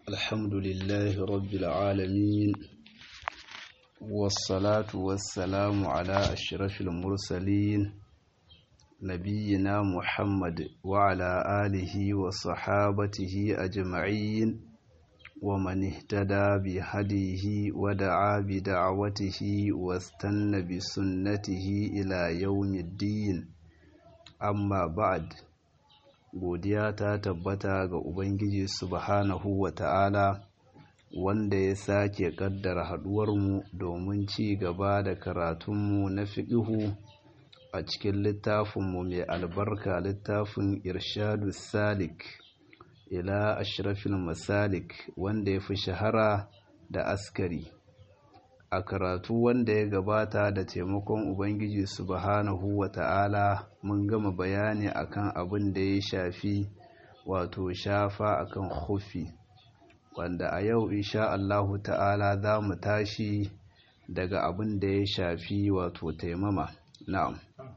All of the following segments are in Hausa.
الحمد لله رب العالمين والصلاة والسلام على أشرف المرسلين نبينا محمد وعلى آله وصحابته أجمعين ومن اهتدى بهديه ودعا بدعوته واستنى بسنته إلى يوم الدين amma ba'ad godiya ta tabbata ga ubangiji subhanahu wa ta'ala wanda ya sake kaddara haduwarmu domin ci gaba da karatunmu na fiƙihu a cikin littafinmu mai albarka littafin irshadu salik ila ashrafil masalik wanda ya fi shahara da askari a karatu wanda ya gabata da taimakon ubangiji subhanahu wa ta'ala mun gama bayani akan abin da ya shafi wato shafa akan hufi wanda a yau insha Allahu ta'ala za mu tashi daga abin da ya shafi wato taimama na'am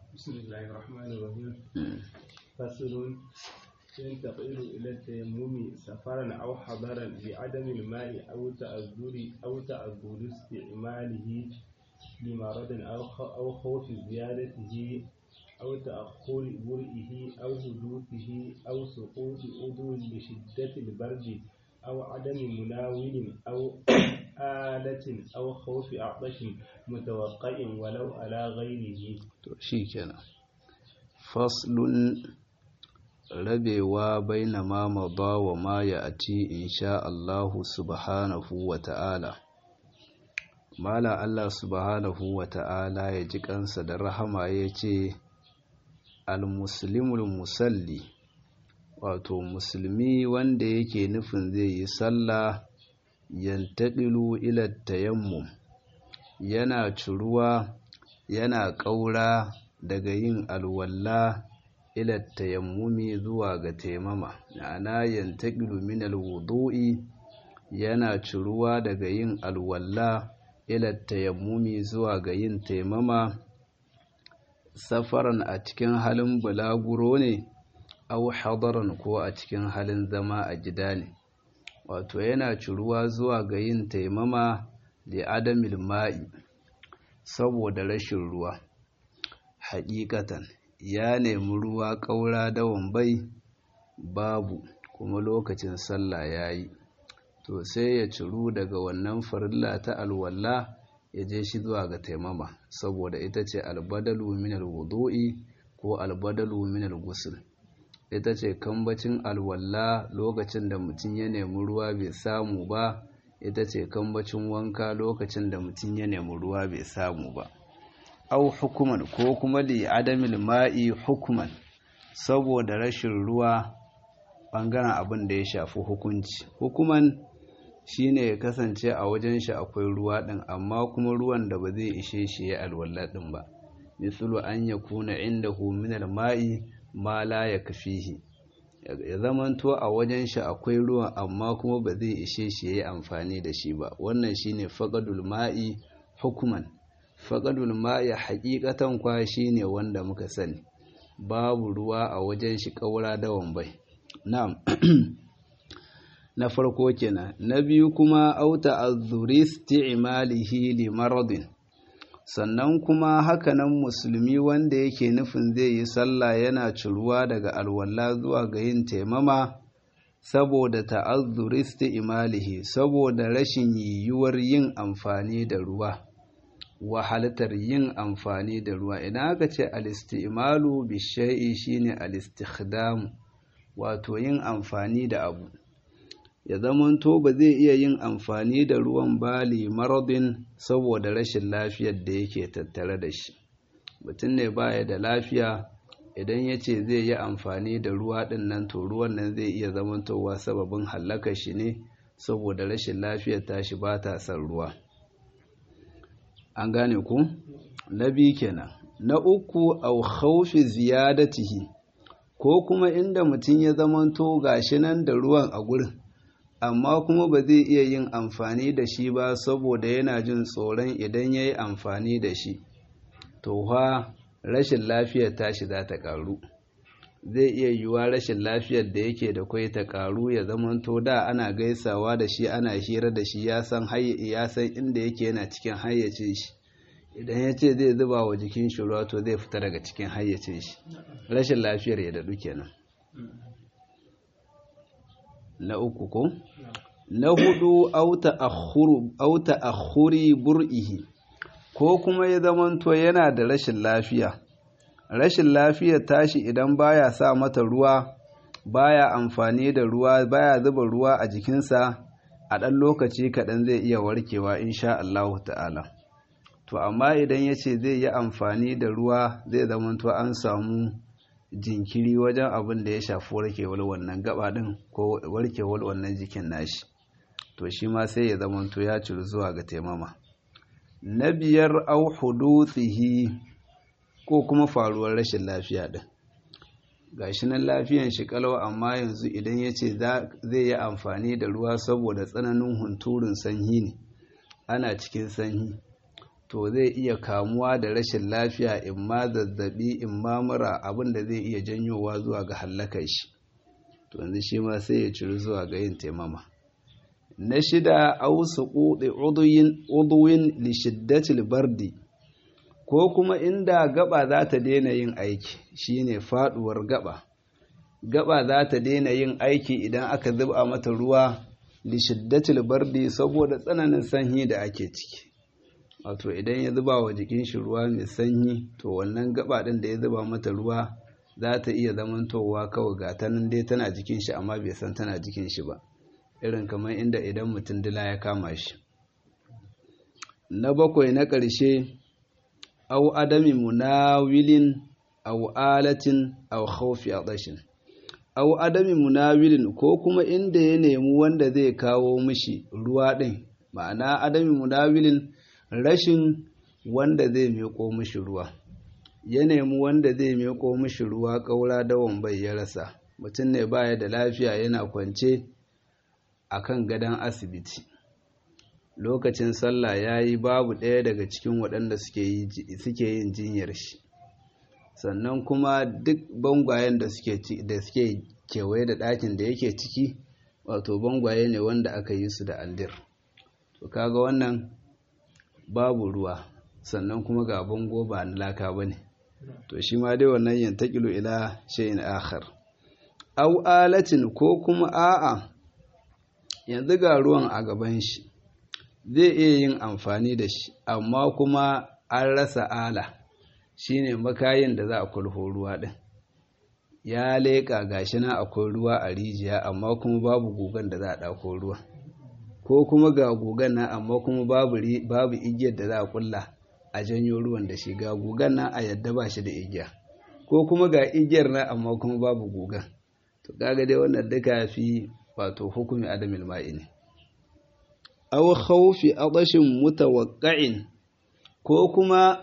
ينتقل إلى التيمم سفرا أو حضرا بعدم الماء أو تأذر أو تأذر استعماله لمرض أو خوف زيادته أو تأخر برئه أو حدوثه أو سقوط عضو لشدة البرد أو عدم مناول أو آلة أو خوف عطش متوقع ولو على غيره. شيكنا فصل rabewa baina ma mada wa ma ya ati insha Allahu subhanahu wa ta'ala mala Allah subhanahu wa ta'ala ya ji kansa da rahama ya ce al-muslimul musalli wato musulmi wanda yake nufin zai yi sallah yantaqilu ila tayammum yana curuwa yana ƙaura daga yin alwalla ila tayammumi zuwa ga taimama ma'ana yantaqilu min alwudu'i yana ciruwa daga yin alwalla ila tayammumi zuwa ga yin taimama safaran a cikin halin bulaguro ne aw hadaran ko a cikin halin zama a gida ne wato yana ciruwa zuwa ga yin taimama da adamil ma'i saboda rashin ruwa haƙiƙatan ya nemi ruwa ƙaura dawon bai babu kuma lokacin sallah ya yi to sai ya ciru daga wannan farilla ta alwalla ya je shi zuwa ga taimama saboda ita ce albadalu min alwudu'i ko albadalu min alghusl ita ce kambacin alwalla lokacin da mutum ya nemi ruwa bai samu ba ita ce kambacin wanka lokacin da mutum ya nemi ruwa bai samu ba au hukuman ko kuma li adamil ma'i hukuman saboda rashin ruwa bangaren abin da ya shafi hukunci hukuman shine ya kasance a wajen shi akwai ruwa din amma kuma ruwan da ba zai ishe shi ya alwala din ba mislu an yakuna indahu min al-ma'i ma la yakfihi ya zamanto a wajen shi akwai ruwan amma kuma ba zai ishe shi ya amfani da shi ba wannan shine faqadul ma'i hukuman faƙadul ma'i haƙiƙatan kwa shi ne wanda muka sani babu ruwa a wajen shi ƙaura da wambai na'am na farko kenan na biyu kuma auta azzuri isti'malihi li maradin sannan kuma hakanan musulmi wanda yake nufin zai yi sallah yana ciruwa daga alwala zuwa ga yin taimama saboda ta'azzuri isti'malihi saboda rashin yiwuwar yin amfani da ruwa wahalatar yin amfani da ruwa idan aka ce alistimalu bishai shine alistikhdam wato yin amfani da abu ya zamanto ba zai iya yin amfani da ruwan bali maradin saboda rashin lafiyar da yake tattare da shi mutum ne baya da lafiya idan ya ce zai yi amfani da ruwa ɗin nan to ruwan nan zai iya zamantowa sababin hallakar shi ne saboda rashin lafiyar tashi ba ta son ruwa an gane ku na biyu kenan na uku au khawfi ziyadatihi ko kuma inda mutum ya zamanto gashi nan da ruwan a gurin amma kuma ba zai iya yin amfani da shi ba saboda yana jin tsoron idan ya yi amfani da shi to ha rashin lafiyar tashi za ta ƙaru zai iya yiwuwa rashin lafiyar da yake da kwai ta karu ya zamanto da ana gaisawa da shi ana hira da shi ya san ya san inda yake yana cikin hayyacin shi idan ya ce zai zuba wa jikin shi ruwa to zai fita daga cikin hayyacin shi rashin lafiyar ya daɗu kenan na uku ko na hudu auta akhuri bur'ihi ko kuma ya zamanto yana da rashin lafiya rashin lafiyar tashi idan baya sa mata ruwa baya amfani da ruwa baya zuba ruwa a jikinsa a ɗan lokaci kaɗan zai iya warkewa insha Allah ta'ala to amma idan ya ce zai yi amfani da ruwa zai zamanto an samu jinkiri wajen abin da ya shafi warkewar wannan gaba ɗin ko warkewar wannan jikin nashi to shi ma sai ya zamanto ya ciri zuwa ga taimama na biyar au hudutsihi ko kuma faruwar rashin lafiya ɗin gashi nan lafiyan shi kalau amma yanzu idan ya ce zai yi amfani da ruwa saboda tsananin hunturun sanyi ne ana cikin sanyi to zai iya kamuwa da rashin lafiya in ma zazzabi in ma mura abin da zai iya janyowa zuwa ga hallakar shi to yanzu shi ma sai ya ciri zuwa ga yin taimama na shida ausu ƙuɗe uduwin lishiddatil bardi ko kuma inda gaba za ta daina yin aiki shine faduwar gaba gaba za ta daina yin aiki idan aka zuba mata ruwa lishiddatil bardi saboda tsananin sanyi da ake ciki wato idan ya zuba wa jikin shi ruwa mai sanyi to wannan gaba din da ya zuba mata ruwa za ta iya zamantowa kawai ga ta nan dai tana jikin shi amma bai san tana jikin shi ba irin kamar inda idan mutum dila ya kama shi na bakwai na ƙarshe au adami munawilin au alatin au khawfi adashin au adami munawilin ko kuma inda ya nemi wanda zai kawo mishi ruwa din ma'ana adami munawilin rashin wanda zai miƙo mishi ruwa ya nemi wanda zai miƙo mishi ruwa ƙaura dawon bai ya rasa mutum ne baya da lafiya yana kwance akan gadon asibiti lokacin sallah ya yi babu ɗaya daga cikin waɗanda suke yin jinyar shi sannan kuma duk bangwayen da suke kewaye da ɗakin da yake ciki wato bangwaye ne wanda aka yi su da aldir to kaga wannan babu ruwa sannan kuma ga bango ba na laka ba ne to shi ma dai wannan yantakilu ila shayin akhar au alatin ko kuma a'a yanzu ga ruwan a gaban shi zai iya yin amfani da shi amma kuma an rasa ala shine makayin da za a kulho ruwa din ya leƙa gashi na akwai ruwa a rijiya amma kuma babu gugan da za a ɗauko ruwa ko kuma ga gugan nan amma kuma babu babu igiyar da za a kulla a janyo ruwan da shi ga gugan nan a yadda ba shi da igiya ko kuma ga igiyar nan amma kuma babu gugan to kaga dai wannan duka fi wato hukumi adamil ma'i ne aw khawfi adashin mutawaqqa'in ko kuma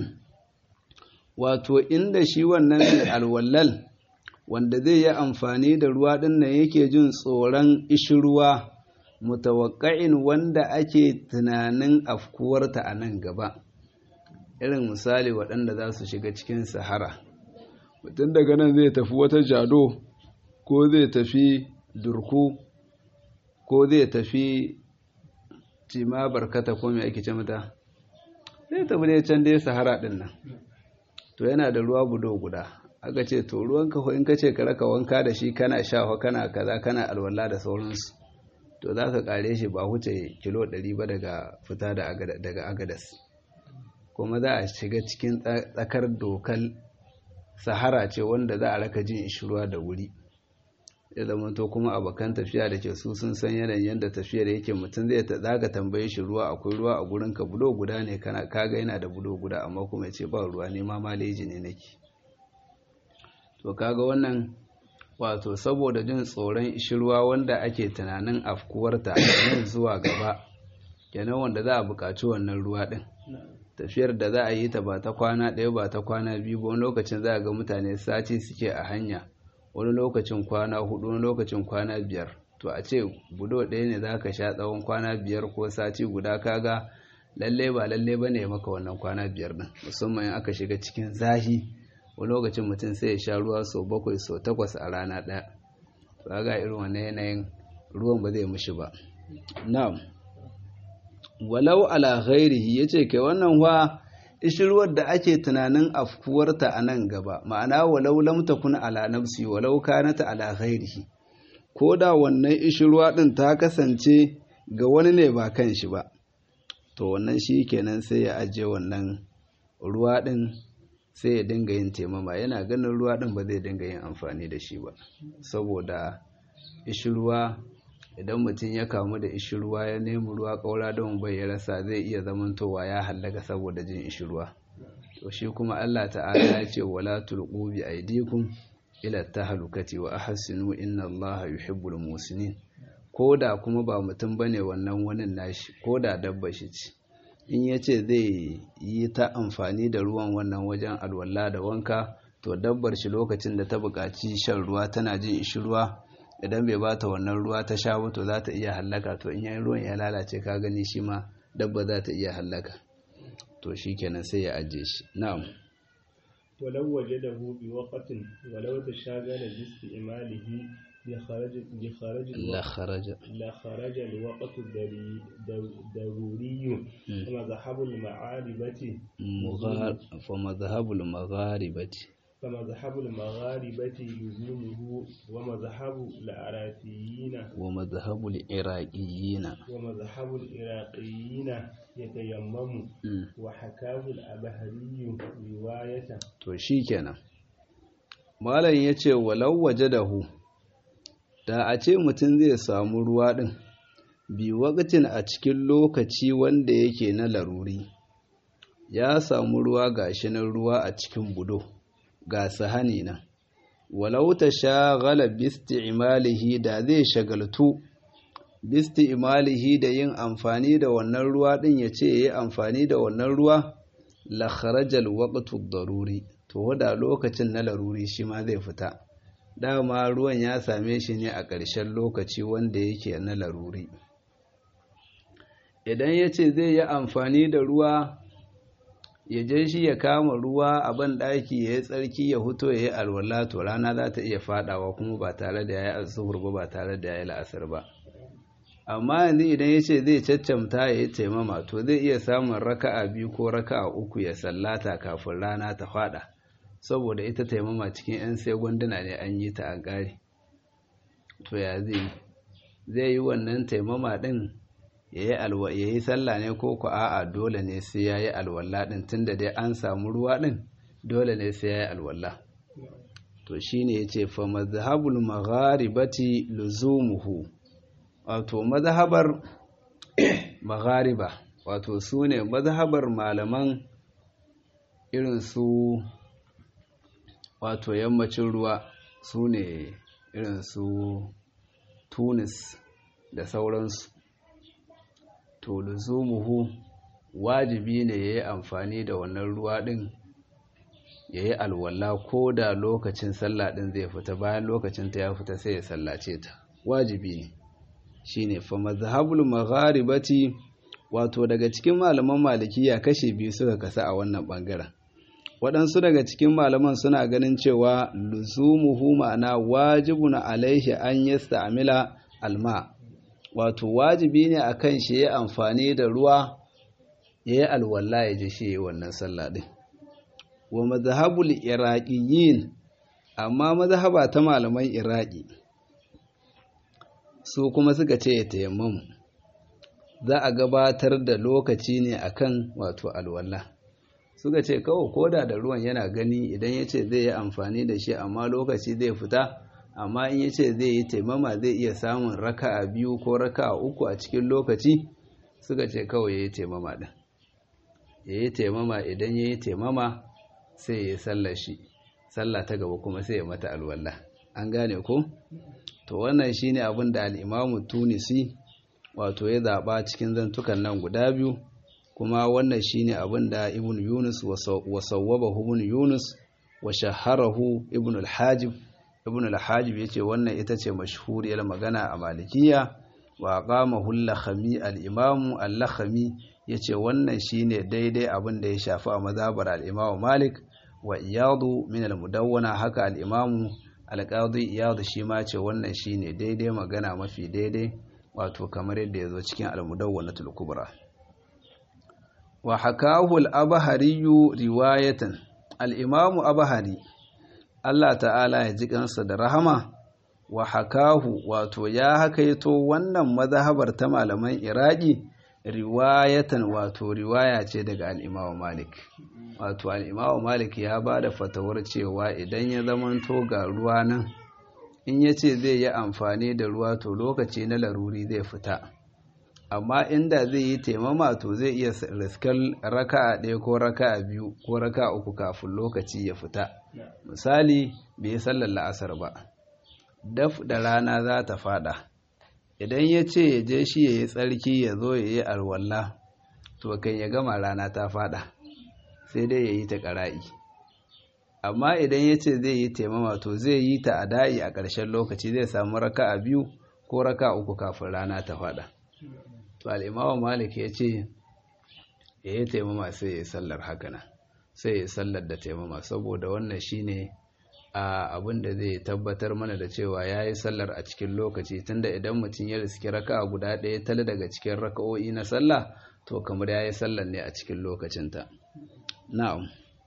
wato inda shi wannan alwallal wanda zai yi amfani da ruwa din nan yake jin tsoron ishirwa mutawaqqa'in wanda ake tunanin afkuwarta a nan gaba irin misali waɗanda za su shiga cikin sahara mutum daga nan zai tafi wata jado ko zai tafi durku ko zai tafi cima barkata ko mai ake ce mata zai tafi ne can dai sahara din nan to yana da ruwa budo guda aka ce to ruwan ka in ka ce ka raka wanka da shi kana shafa kana kaza kana alwala da sauransu to za ka kare shi ba huce kilo 100 ba daga fita daga agadas kuma za a shiga cikin tsakar dokal sahara ce wanda za a raka jin ishirwa da wuri ya zama to kuma abokan tafiya da ke su sun san yanayin yadda tafiyar yake mutum zai ta zaga tambaye shi ruwa akwai ruwa a gurin ka bulo guda ne kana kaga yana da bulo guda amma kuma ya ce ba ruwa ne ma maleji ne nake to kaga wannan wato saboda jin tsoron ishirwa wanda ake tunanin afkuwarta nan zuwa gaba kenan wanda za a buƙaci wannan ruwa ɗin tafiyar da za a yi ta ba ta kwana ɗaya ba ta kwana biyu ba wani lokacin za a ga mutane sati suke a hanya wani lokacin kwana hudu wani lokacin kwana biyar to a ce budo ɗaya ne za ka sha tsawon kwana biyar ko sati guda kaga lalle ba lalle ba ne maka wannan kwana biyar ɗin musamman in aka shiga cikin zahi wani lokacin mutum sai ya sha ruwa sau bakwai sau takwas a rana ɗaya ba ga irin wannan yanayin ruwan ba zai mushi ba na'am walau ala ghairihi yace kai wannan wa ishirwar da ake tunanin afkuwarta a nan gaba ma'ana walau lam takun ala nafsi walau kanat ala ghairihi ko da wannan ishirwa din ta kasance ga wani ne ba kan shi ba to wannan shi kenan sai ya ajiye wannan ruwa din sai ya dinga yin taimama yana ganin ruwa din ba zai dinga yin amfani da shi ba saboda ishirwa idan mutum ya kamu da ishirwa ya nemi ruwa ƙaura don bai ya rasa zai iya zamantowa ya hallaka saboda jin ishirwa to shi kuma Allah ta'ala ya ce wala tulqu bi aydikum ila tahlukati wa ahsinu inna Allaha yuhibbul musinin koda kuma ba mutum bane wannan wani nashi koda dabba shi ce in yace zai yi ta amfani da ruwan wannan wajen alwala da wanka to dabbar shi lokacin da ta buƙaci shan ruwa tana jin ishirwa idan bai bata wannan ruwa ta sha ba to za ta iya hallaka to in yayin ruwan ya lalace ka gani shi ma dabba za ta iya hallaka to shi kenan sai ya ajiye shi na'am ولو وجده بوقت ولو تشاغل باستعماله لخرج لخرج la kharaja لخرج الوقت الضري- ضر- ضروري ومذهب المعاربة mughar fa madhhabul magharibati فمذهب المغاربة لزومه ومذهب العراقيين wa madhhabul iraqiyina ومذهب العراقيين يتيمم Mm. وحكاه الأبهري رواية to shi kenan malam ya ce walau waje da hu da a ce mutum zai samu ruwa ɗin bi wakatin a cikin lokaci wanda yake na laruri ya samu ruwa gashi nan ruwa a cikin budo ga sahani nan walau ta shagala bisti imalihi da zai shagaltu bisti imalihi da yin amfani da wannan ruwa ɗin ya ce ya yi amfani da wannan ruwa la kharajal waqtu daruri to da lokacin na laruri shi ma zai fita dama ruwan ya same shi ne a ƙarshen lokaci wanda yake na laruri idan ya ce zai yi amfani da ruwa ya je shi ya kama ruwa a ban ɗaki ya yi tsarki ya huto ya yi alwala to rana za ta iya faɗawa kuma ba tare da ya yi azuhur ba ba tare da ya yi la'asar ba amma yanzu idan ya ce zai caccamta ya yi taimama to zai iya samun raka'a biyu ko raka'a uku ya sallata kafin rana ta fada saboda ita taimama cikin 'yan sai gwanduna ne an yi ta an ƙare to ya zai zai yi wannan taimama ɗin ya yi sallah ne ko ku a'a dole ne sai ya yi alwala ɗin tunda dai an samu ruwa ɗin dole ne sai ya yi alwala to shine ya ce fa mazhabul magharibati luzumuhu wato mazhabar maghariba wato su ne mazhabar malaman irin su wato yammacin ruwa su ne irin su tunis da sauransu to luzumuhu wajibi ne ya yi amfani da wannan ruwa ɗin ya yi alwala ko da lokacin sallah ɗin zai fita bayan lokacin ta ya fita sai ya sallace ta wajibi ne shine fa mazhabul magharibati wato daga cikin malaman malikiya kashe biyu suka kasa a wannan bangaren waɗansu daga cikin malaman suna ganin cewa luzumuhu ma'ana wajibun alaihi an yasta'mila alma wato wajibi ne akan shi ya amfani da ruwa ya yi alwala ya ji shi wannan sallah din wa mazhabul iraqiyin amma mazhaba ta malaman iraki su kuma suka ce ya tayammamu za a gabatar da lokaci ne akan wato alwala suka ce kawai koda da ruwan yana gani idan ya ce zai yi amfani da shi amma lokaci zai fita amma in ya ce zai yi taimama zai iya samun raka'a biyu ko raka'a uku a cikin lokaci suka ce kawai ya yi taimama ɗin ya yi taimama idan ya yi taimama sai ya yi sallar shi sallah ta gaba kuma sai ya mata alwala an gane ko to wannan shine abin da al'imamu tunisi wato ya zaɓa cikin zantukan nan guda biyu kuma wannan shine abin da ibn yunus wa sawwabahu ibn yunus wa shaharahu ibn al-hajib ibn al-hajib yace wannan ita ce mashhuriyar magana a malikiya wa qamahu al-lakhami al-imam al-lakhami yace wannan shine daidai abin da ya shafi a mazhabar al-imam malik wa iyadu min al-mudawwana haka al-imamu al-qadi iyadu shi ma ce wannan shine daidai magana mafi daidai wato kamar yadda ya zo cikin al-mudawwanatul kubra wa hakahu al-abhari riwayatan al-imamu abhari Allah ta'ala ya ji kansa da rahama wa hakahu wato ya hakaito wannan mazhabar ta malaman iraki riwayatan wato riwaya ce daga al-imamu malik wato al-imamu malik ya ba da fatawar cewa idan ya zamanto ga ruwa nan in ya ce zai yi amfani da ruwa to lokaci na laruri zai fita amma inda zai yi taimama to zai iya riskar raka'a ɗaya ko raka'a biyu ko raka'a uku kafin lokaci ya fita misali bai yi sallar la'asar ba daf da rana za ta fada idan ya ce ya je shi ya yi tsarki ya zo ya yi alwalla to kan ya gama rana ta fada sai dai ya yi ta ƙara'i amma idan ya ce zai yi taimama to zai yi ta a da'i a ƙarshen lokaci zai samu raka'a biyu ko raka'a uku kafin rana ta fada to al'imawa malik ya ce ya yi taimama sai ya yi sallar hakana sai ya yi sallar da taimama saboda wannan shine a abin da zai tabbatar mana da cewa ya yi sallar a cikin lokaci tunda idan mutum ya riski raka'a guda ɗaya tale daga cikin raka'o'i na sallah to kamar ya yi sallar ne a cikin lokacinta na'am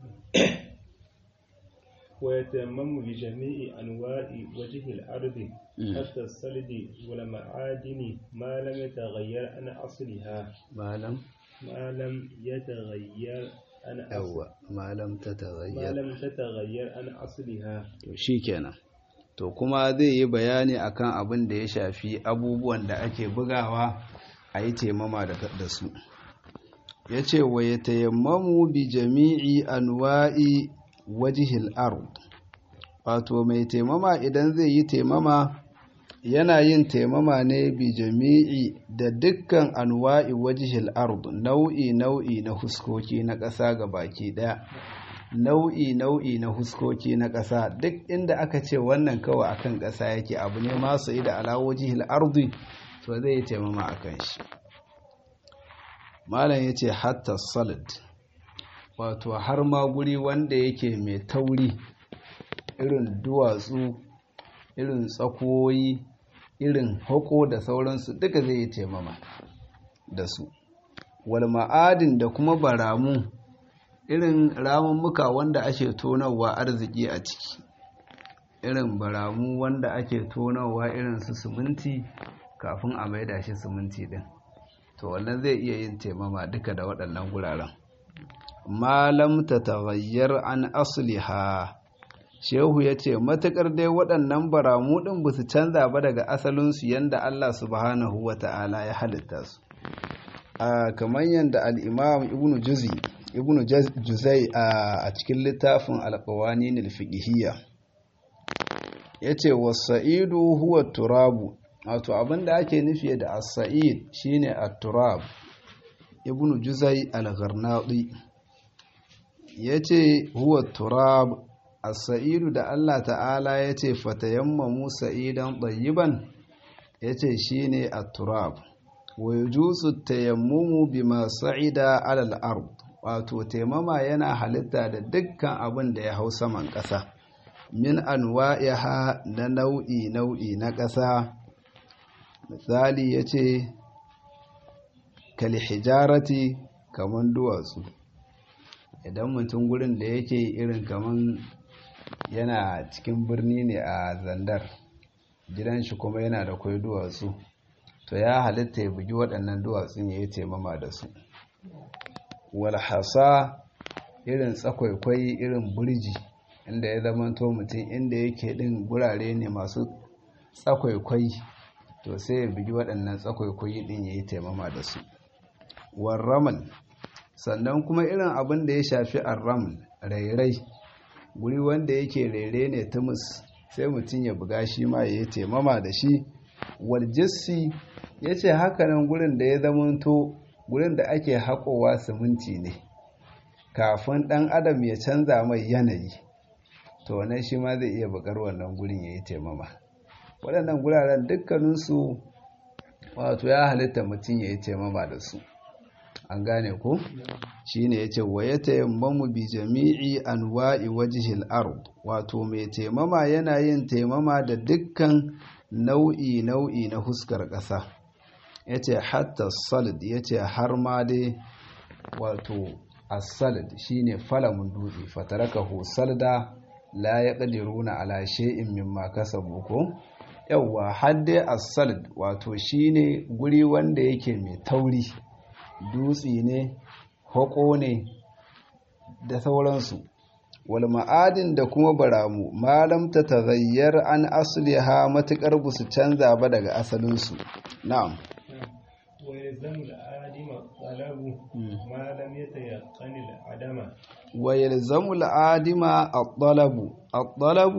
ويتمم بجميع أنواع وجه الأرض حتى الصلد والمعادن ما لم يتغير عن أصلها ما لم ما لم يتغير عن yawwa malam ta ما tagayyar لم تتغير عن أصلها to shikenan to kuma zai yi bayani akan abin da ya shafi abubuwan da ake bugawa a yi taimama da da su ya ce wa ya tayammamu bi jami'i anwa'i wajihil ard wato mai taimama idan zai yi taimama yana yin taimama ne bi jami'i da dukkan anwa'i wajihil ard nau'i nau'i na huskoki na ƙasa ga baki ɗaya nau'i nau'i na huskoki na ƙasa duk inda aka ce wannan kawai akan ƙasa yake abu ne masu ida ala wajihil ardi to zai yi taimama akan shi malam ya ce hatta salad wato har ma guri wanda yake mai tauri irin duwatsu irin tsakoyi irin hako da sauransu duka zai yi taimama da su wal ma'adin da kuma baramu irin ramummuka wanda ake tonawa arziki a ciki irin baramu wanda ake tonawa irin su siminti kafin a maida shi siminti din to wannan zai iya yin taimama duka da waɗannan guraren malam ta taghayyar an asliha shehu ya ce matuƙar dai waɗannan baramu ɗin ba su canza ba daga asalinsu yadda allah subhanahu wa ta'ala ya halitta su a kamar yadda al'imam ibn juzi ibn juzai a cikin littafin alƙawani nilfiƙihiyya ya ce wasa'idu huwa turabu wato abinda ake nufi da as-sa'id shine at-turab ibn juzai al-gharnadi yace huwa turab as-sa'idu da Allah ta'ala yace fatayammamu sa'idan tayyiban yace shine at-turab wa yajuzu at-tayammumu bima sa'ida 'ala al-ard wato taimama yana halitta da dukkan abin da ya hau saman ƙasa min anwa'iha na nau'i nau'i na ƙasa misali ya ce kalhijarati kaman duwatsu idan mutum gurin da yake irin kaman yana cikin birni ne a zandar gidan shi kuma yana da kwai duwatsu to ya halitta ya bugi waɗannan duwatsun ya yi taimama da su walhasa irin tsakwaikwai irin burji inda ya zamanto mutum inda yake ɗin gurare ne masu tsakwaikwai to sai ya bigi waɗannan tsakwaikwai ɗin ya yi taimama da su warramal sannan kuma irin abin da ya shafi arramal rairai guri wanda yake raire ne tumus sai mutum ya buga shi ma ya yi taimama da shi waljissi ya ce hakanan gurin da ya zamanto gurin da ake haƙowa siminti ne kafin ɗan adam ya canza mai yanayi to wannan shi ma zai iya buƙar wannan gurin ya yi taimama waɗannan guraren dukkaninsu wato ya halitta mutum ya yi taimama da su an gane ko shine yace wa yatayammamu bi jami'i anwa'i wajhil ard wato mai taimama yana yin taimama da dukkan nau'i nau'i na huskar ƙasa yace hatta salid yace har ma dai wato as-salid shine falamun dutse fatarakahu salda la yaqdiruna ala shay'in mimma kasabu ko yawwa har dai as-salid wato shine guri wanda yake mai tauri dutse ne hako ne da sauransu wal ma'adin da kuma baramu malam ta taghayyar an asliha matukar busu canza ba daga asalinsu na'am ويلزم العالم طلب ما لم يتيقن العدم ويلزم العادم الطلب الطلب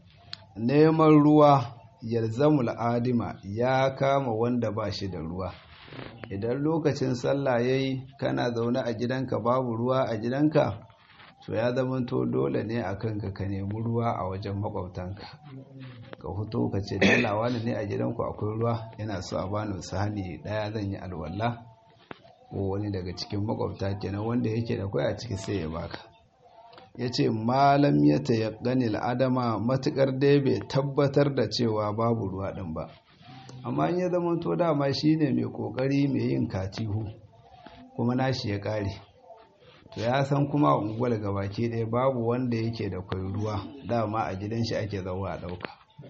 neman ruwa yalzamul adima ya kama wanda ba shi da ruwa idan lokacin sallah yayi kana zaune a gidanka babu ruwa a gidanka to ya zamanto dole ne a kanka ka nemi ruwa a wajen makwabtanka ka fito ka ce dalawa ne a gidanku akwai ruwa yana so a bani sahani daya zan yi alwala ko wani daga cikin makwabta kenan wanda yake da kwai a ciki sai ya baka ya ce malam ya tayaggani al'adama matukar dai bai tabbatar da cewa babu ruwa ɗin ba amma in ya zama to dama shi ne mai ƙoƙari mai yin katihu kuma nashi ya ƙare to ya san kuma unguwar gabaki ɗaya babu wanda yake da kwai ruwa dama a gidan shi ake zauwa a ɗauka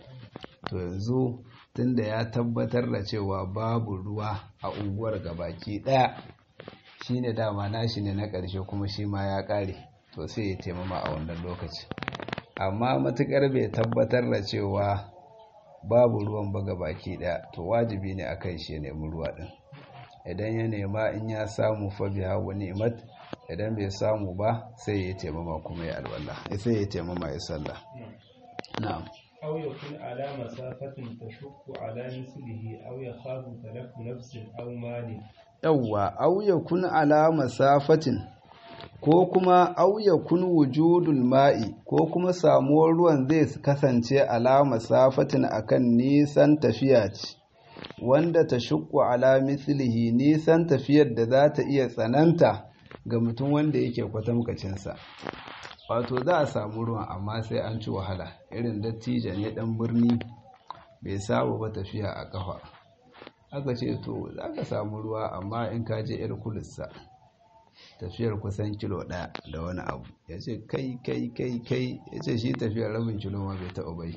to yanzu tunda ya tabbatar da cewa babu ruwa a unguwar gabaki ɗaya shine dama nashi ne na ƙarshe kuma shi ma ya ƙare to sai ya taimama a wannan lokaci amma matukar bai tabbatar da cewa babu ruwan ba baki daya to wajibi ne a kai shi ya nemi ruwa din idan ya nema in ya samu fa biha wa ni'mat idan bai samu ba sai ya taimama kuma ya alwala sai ya taimama ya sallah na'am أو يكون على مسافة تشق على مثله أو يخاف تلف نفس أو مال yawwa au yakun ala masafatin ko kuma au yakun wujudul ma'i ko kuma samuwar ruwan zai kasance ala masafatin akan nisan tafiya ce wanda ta shukku ala mislihi nisan tafiyar da za ta iya tsananta ga mutum wanda yake kwatamkacinsa wato za a samu ruwan amma sai an ci wahala irin dattijan ne dan birni bai saba ba tafiya a kafa aka ce to za ka samu ruwa amma in ka je yar kulissa tafiyar kusan kilo ɗaya da wani abu ya ce kai kai kai kai ya ce shi tafiyar rabin kilo ma bai taɓa bai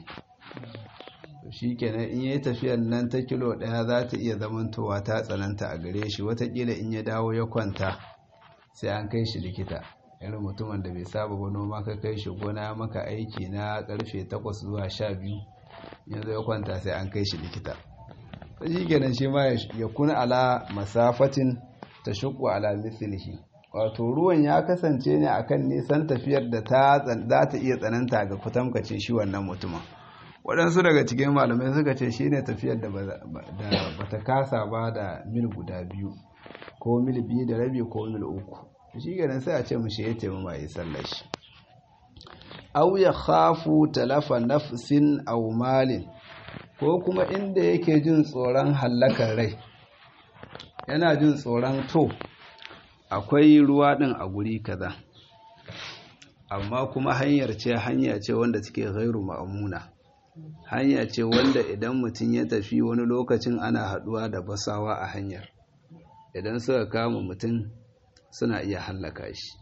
shi kenan in yi tafiyar nan ta kilo ɗaya za ta iya zamantowa ta tsananta a gare shi watakila in ya dawo ya kwanta sai an kai shi likita irin mutumin da bai saba ba noma ka kai shi gona maka aiki na karfe 8 zuwa 12 yanzu ya kwanta sai an kai shi likita shi kenan shi ma ya kuna ala masafatin ta shukwa ala mislihi wato ruwan ya kasance ne akan nisan tafiyar da ta za ta iya tsananta ga kutamkacin shi wannan mutumin waɗansu daga cikin malamai suka ce shi ne tafiyar da ba ta kasa ba da mil guda biyu ko mil biyu da rabi ko mil uku shi ganin sai a ce mu shi ya taimama ya sallar shi au ya khafu talafa nafsin aw malin ko kuma inda yake jin tsoron hallakar rai yana jin tsoron to akwai ruwa din a guri kaza amma kuma hanyar ce hanya ce wanda take gairu ma'amuna hanya ce wanda idan mutum ya tafi wani lokacin ana haduwa da basawa a hanyar idan suka kama mutum suna iya hallaka shi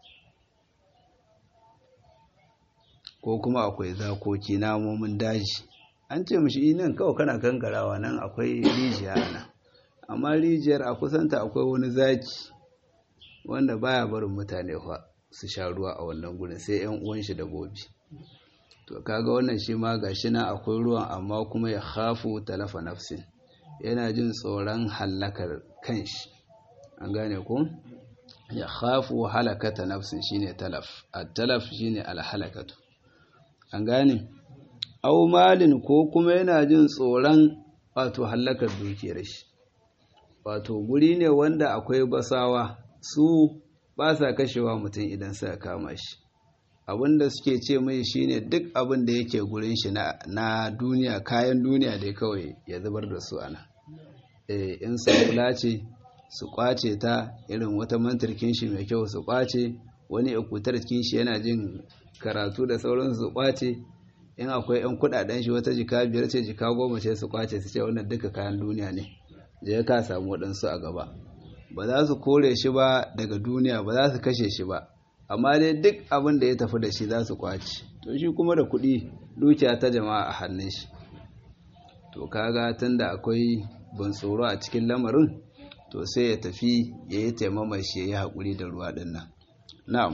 ko kuma akwai zakoki namomin daji an ce mashi nan kawai kana kankarawa nan akwai rijiya nan amma rijiyar a kusanta akwai wani zaki wanda baya barin mutane su sha ruwa a wannan gurin sai yan uwan shi da gobe to kaga wannan shi ma gashi na akwai ruwan amma kuma ya khafu talafa nafsin yana jin tsoron hallakar kanshi an gane ko ya khafu halakata nafsin shine talaf at-talaf shine al-halakatu an gane aw malin ko kuma yana jin tsoron wato halakar dukiyar shi wato guri ne wanda akwai basawa su ba sa kashewa mutum idan suka kama shi abinda suke ce mai shine duk abin da yake gurin shi na duniya kayan duniya dai kawai ya zubar da su ana eh in sabula ce su kwace ta irin wata mantarkin shi mai kyau su kwace wani ikutar cikin shi yana jin karatu da sauran su kwace in akwai yan kudaden shi wata jika biyar ce jika goma ce su kwace su ce wannan duka kayan duniya ne je ka samu waɗansu a gaba ba za su kore shi ba daga duniya ba za su kashe shi ba amma dai duk abin da ya tafi da shi za su kwace to shi kuma da kuɗi dukiya ta jama'a a hannun shi to kaga tunda akwai ban tsoro a cikin lamarin to sai ya tafi ya yi taimama shi ya yi haƙuri da ruwa ɗin nan na'am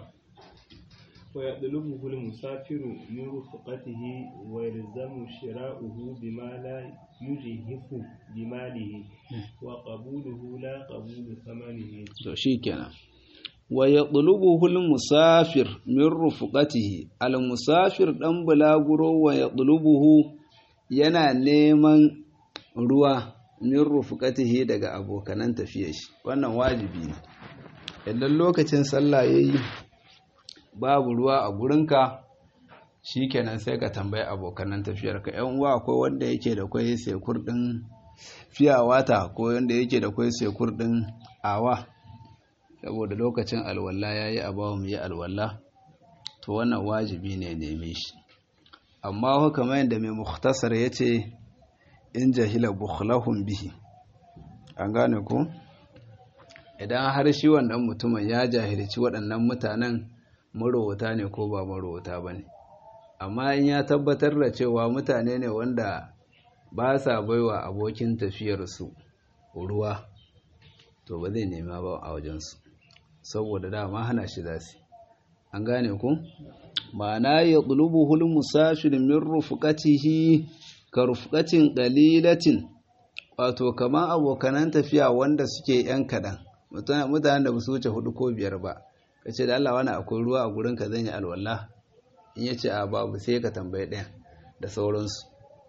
ويطلبه المسافر من رفقته ويلزم شراؤه بما لا يجهف بماله وقبوله لا قبول ثمنه to shikenan wa yatlubuhu al-musafir min rufqatihi al-musafir dan bulaguro wa yatlubuhu yana neman ruwa min rufqatihi daga abokanan tafiyar shi wannan wajibi ne idan lokacin sallah yayi babu ruwa a gurinka shikenan sai ka tambayi abokanan tafiyarka yan uwa akwai wanda yake da kwai sekur din fiyawata ko wanda yake da kwai sekur din awa saboda lokacin alwala yayi a bawo mu yi alwala to wannan wajibi ne neme shi amma kamar yadda mai mukhtasar yace in jahila bukhlahum bihi an gane ko idan har shi wannan mutumin ya jahilci waɗannan mutanen marowata ne ko ba marowata ba ne amma in ya tabbatar da cewa mutane ne wanda ba sa baiwa abokin tafiyarsu ruwa to ba zai nema ba a wajensu saboda dama hana shi za su an gane ku ma'ana ya hul musafir min rufqatihi ka rufqatin qalilatin wato kaman abokanan tafiya wanda suke yan kadan mutanen da ba su wuce hudu ko biyar ba ka ce da Allah wani akwai ruwa a gurin ka zan yi alwala in ya ce a babu sai ka tambaye ɗaya da sauransu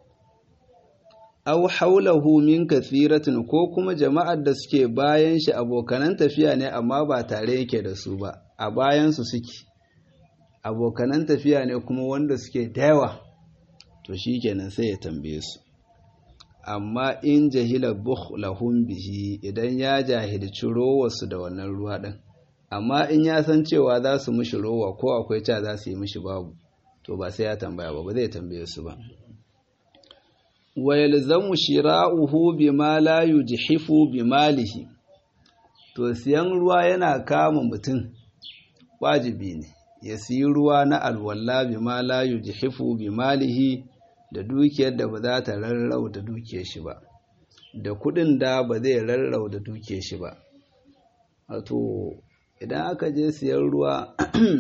au haulahu min kathiratin ko kuma jama'ar da suke bayan shi abokanan tafiya ne amma ba tare yake da su ba a bayansu suke abokanan tafiya ne kuma wanda suke da yawa to shikenan sai ya tambaye su amma in jahila bukhlahum bihi idan ya jahilci rowarsu da wannan ruwa din amma in ya san cewa za su mishi rowa ko akwai ca za su yi mishi babu to ba sai ya tambaya ba ba zai tambaye su ba wa yalzamu shira'uhu bima la yujhifu bimalihi to siyan ruwa yana kama mutum wajibi ne ya siyi ruwa na alwala bima la yujhifu bimalihi da dukiyar da ba za ta rarrau da dukiyar shi ba da kudin da ba zai rarrau da dukiyar shi ba wato idan aka je siyan ruwa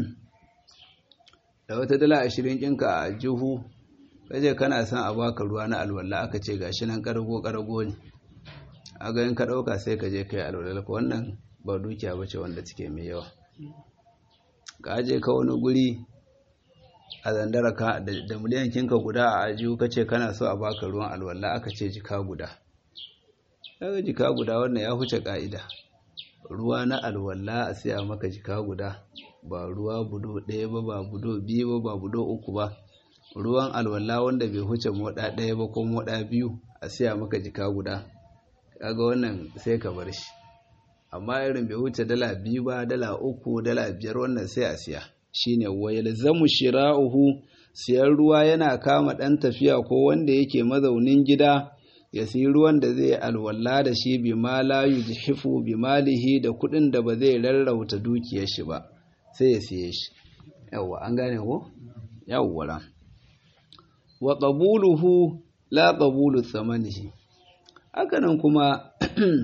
da wata dala ashirin ɗinka a jihu kaje kana son a baka ruwa na alwala aka ce gashi nan karago karago ne a ga in ka ɗauka sai ka je ka yi alwala ka wannan ba dukiya ba ce wanda take mai yawa ka je ka wani guri a zandara ka da miliyan kinka guda a ajiyu ka ce kana so a baka ruwan alwala aka ce jika guda kaga jika guda wannan ya huce ka'ida ruwa na alwala a siya maka jika guda ba ruwa budo ɗaya ba ba budo biyu ba ba budo uku ba ruwan alwala wanda bai huce moɗa ɗaya ba ko moɗa biyu a siya maka jika guda kaga wannan sai ka bar shi amma irin bai huce dala biyu ba dala uku dala biyar wannan sai a siya shine wayal zamu shira'uhu siyan ruwa yana kama ɗan tafiya ko wanda yake mazaunin gida ya siyi ruwan da zai alwala da shi bi ma la yujhifu bi malihi da kuɗin da ba zai rarrauta dukiyar shi ba sai ya siye shi yawwa an gane ko yawwa wa qabuluhu la qabulu thamanihi hakanan kuma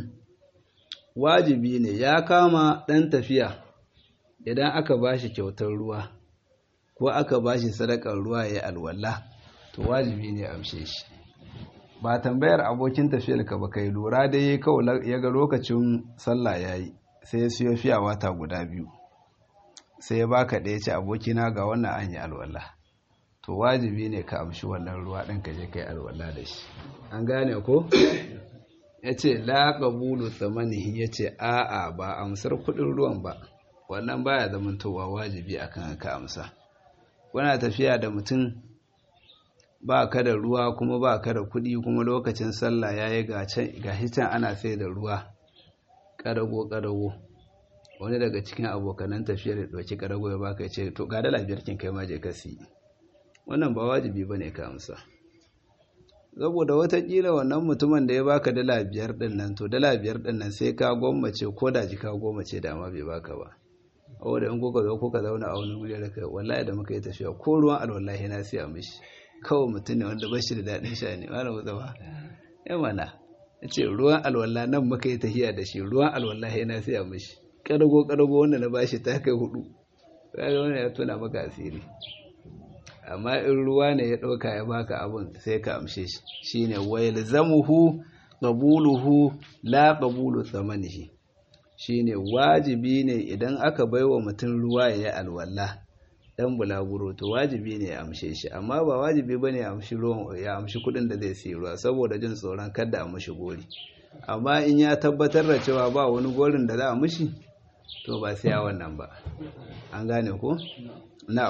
wajibi ne ya kama ɗan tafiya idan aka bashi kyautar ruwa ko aka bashi sadakar ruwa ya alwala to wajibi ne amshe shi ba tambayar abokin tafiyar ka ba kai lura da yi kawai ya ga lokacin sallah yayi sai ya siyo fiya wata guda biyu sai ya baka ɗaya ce abokina ga wannan an yi alwala to wajibi ne ka amshi wannan ruwa ɗin ka je kai alwala da shi an gane ko ya ce la ƙabulu tsamanihi ya ce a'a ba amsar kuɗin ruwan ba wannan baya zamantowa wajibi akan ka amsa kuna tafiya da mutum ba ka da ruwa kuma ba ka da kuɗi kuma lokacin sallah ya yi ga can ana sai da ruwa ƙarago ƙarago wani daga cikin abokanan tafiyar ya ɗauki ƙarago ya baka ya ce to ga dala biyar kin kai ma je ka siyi wannan ba wajibi ba ne ka amsa saboda watakila wannan mutumin da ya baka dala biyar ɗin nan to dala biyar ɗin nan sai ka gwammace ko da jika gwammace da ma bai baka ba saboda in kuka zo kuka zauna a wani wuri da kai wallahi da muka yi tafiya ko ruwan alwallahi na siya mishi kawai mutum ne wanda ba shi da daɗin sha ne wani mutuwa ya mana ya ce ruwan alwallah nan muka yi tafiya da shi ruwan alwallahi na siya mishi ƙarago ƙarago wanda na bashi ta kai hudu kaga wannan ya tuna maka asiri amma in ruwa ne ya ɗauka ya baka abin sai ka amshe shi shine wayal zamuhu qabuluhu la qabulu thamanihi shine wajibi ne idan aka baiwa mutum ruwa ya yi alwala dan bulaguro to wajibi ne ya amshe shi amma ba wajibi bane ya amshi ruwan ya amshi kudin da zai sayi ruwa saboda jin tsoron kada a mishi gori amma in ya tabbatar da cewa ba wani gorin da za a mishi to ba sai ya wannan ba an gane ko na'am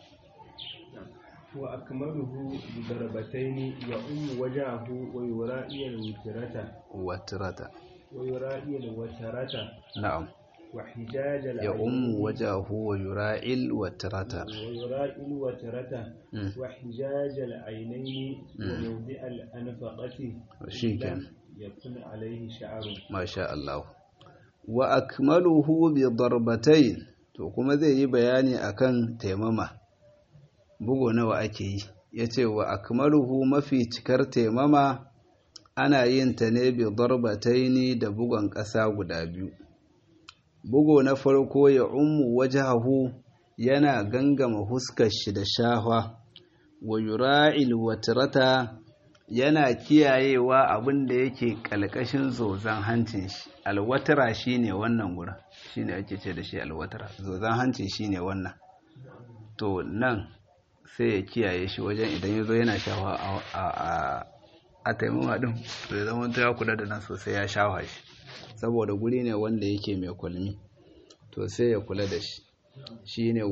وأكمله بضربتين يؤم وجهه ويرائي الوترة watrata ويرائي الوترة na'am وحجاج ya العين ummu wajahu wa yura'il watrata ويرائي الوترة Mm. وحجاج العينين وموضع الأنفقة shikenan لم يكن عليه شعر masha Allah wa akmaluhu bi darbatayn to kuma zai yi bayani akan taimama bugo nawa ake yi yace wa akmaluhu mafi cikar taimama ana yin ta ne bi darbatayn da bugon ƙasa guda biyu bugo na farko ya ummu wajhahu yana gangama huskar shi da shahwa wa yura'il watrata yana kiyayewa abin da yake kalkashin zozan hancin shi alwatara shine wannan gurin shine ake ce da shi alwatara zozan hancin shine wannan to nan sai ya kiyaye shi wajen idan ya zo yana shawa a- a- a- a taimama din to ya zama ya kula da nan sosai ya shawa shi saboda guri ne wanda yake mai kwalmi to sai ya kula da shi shine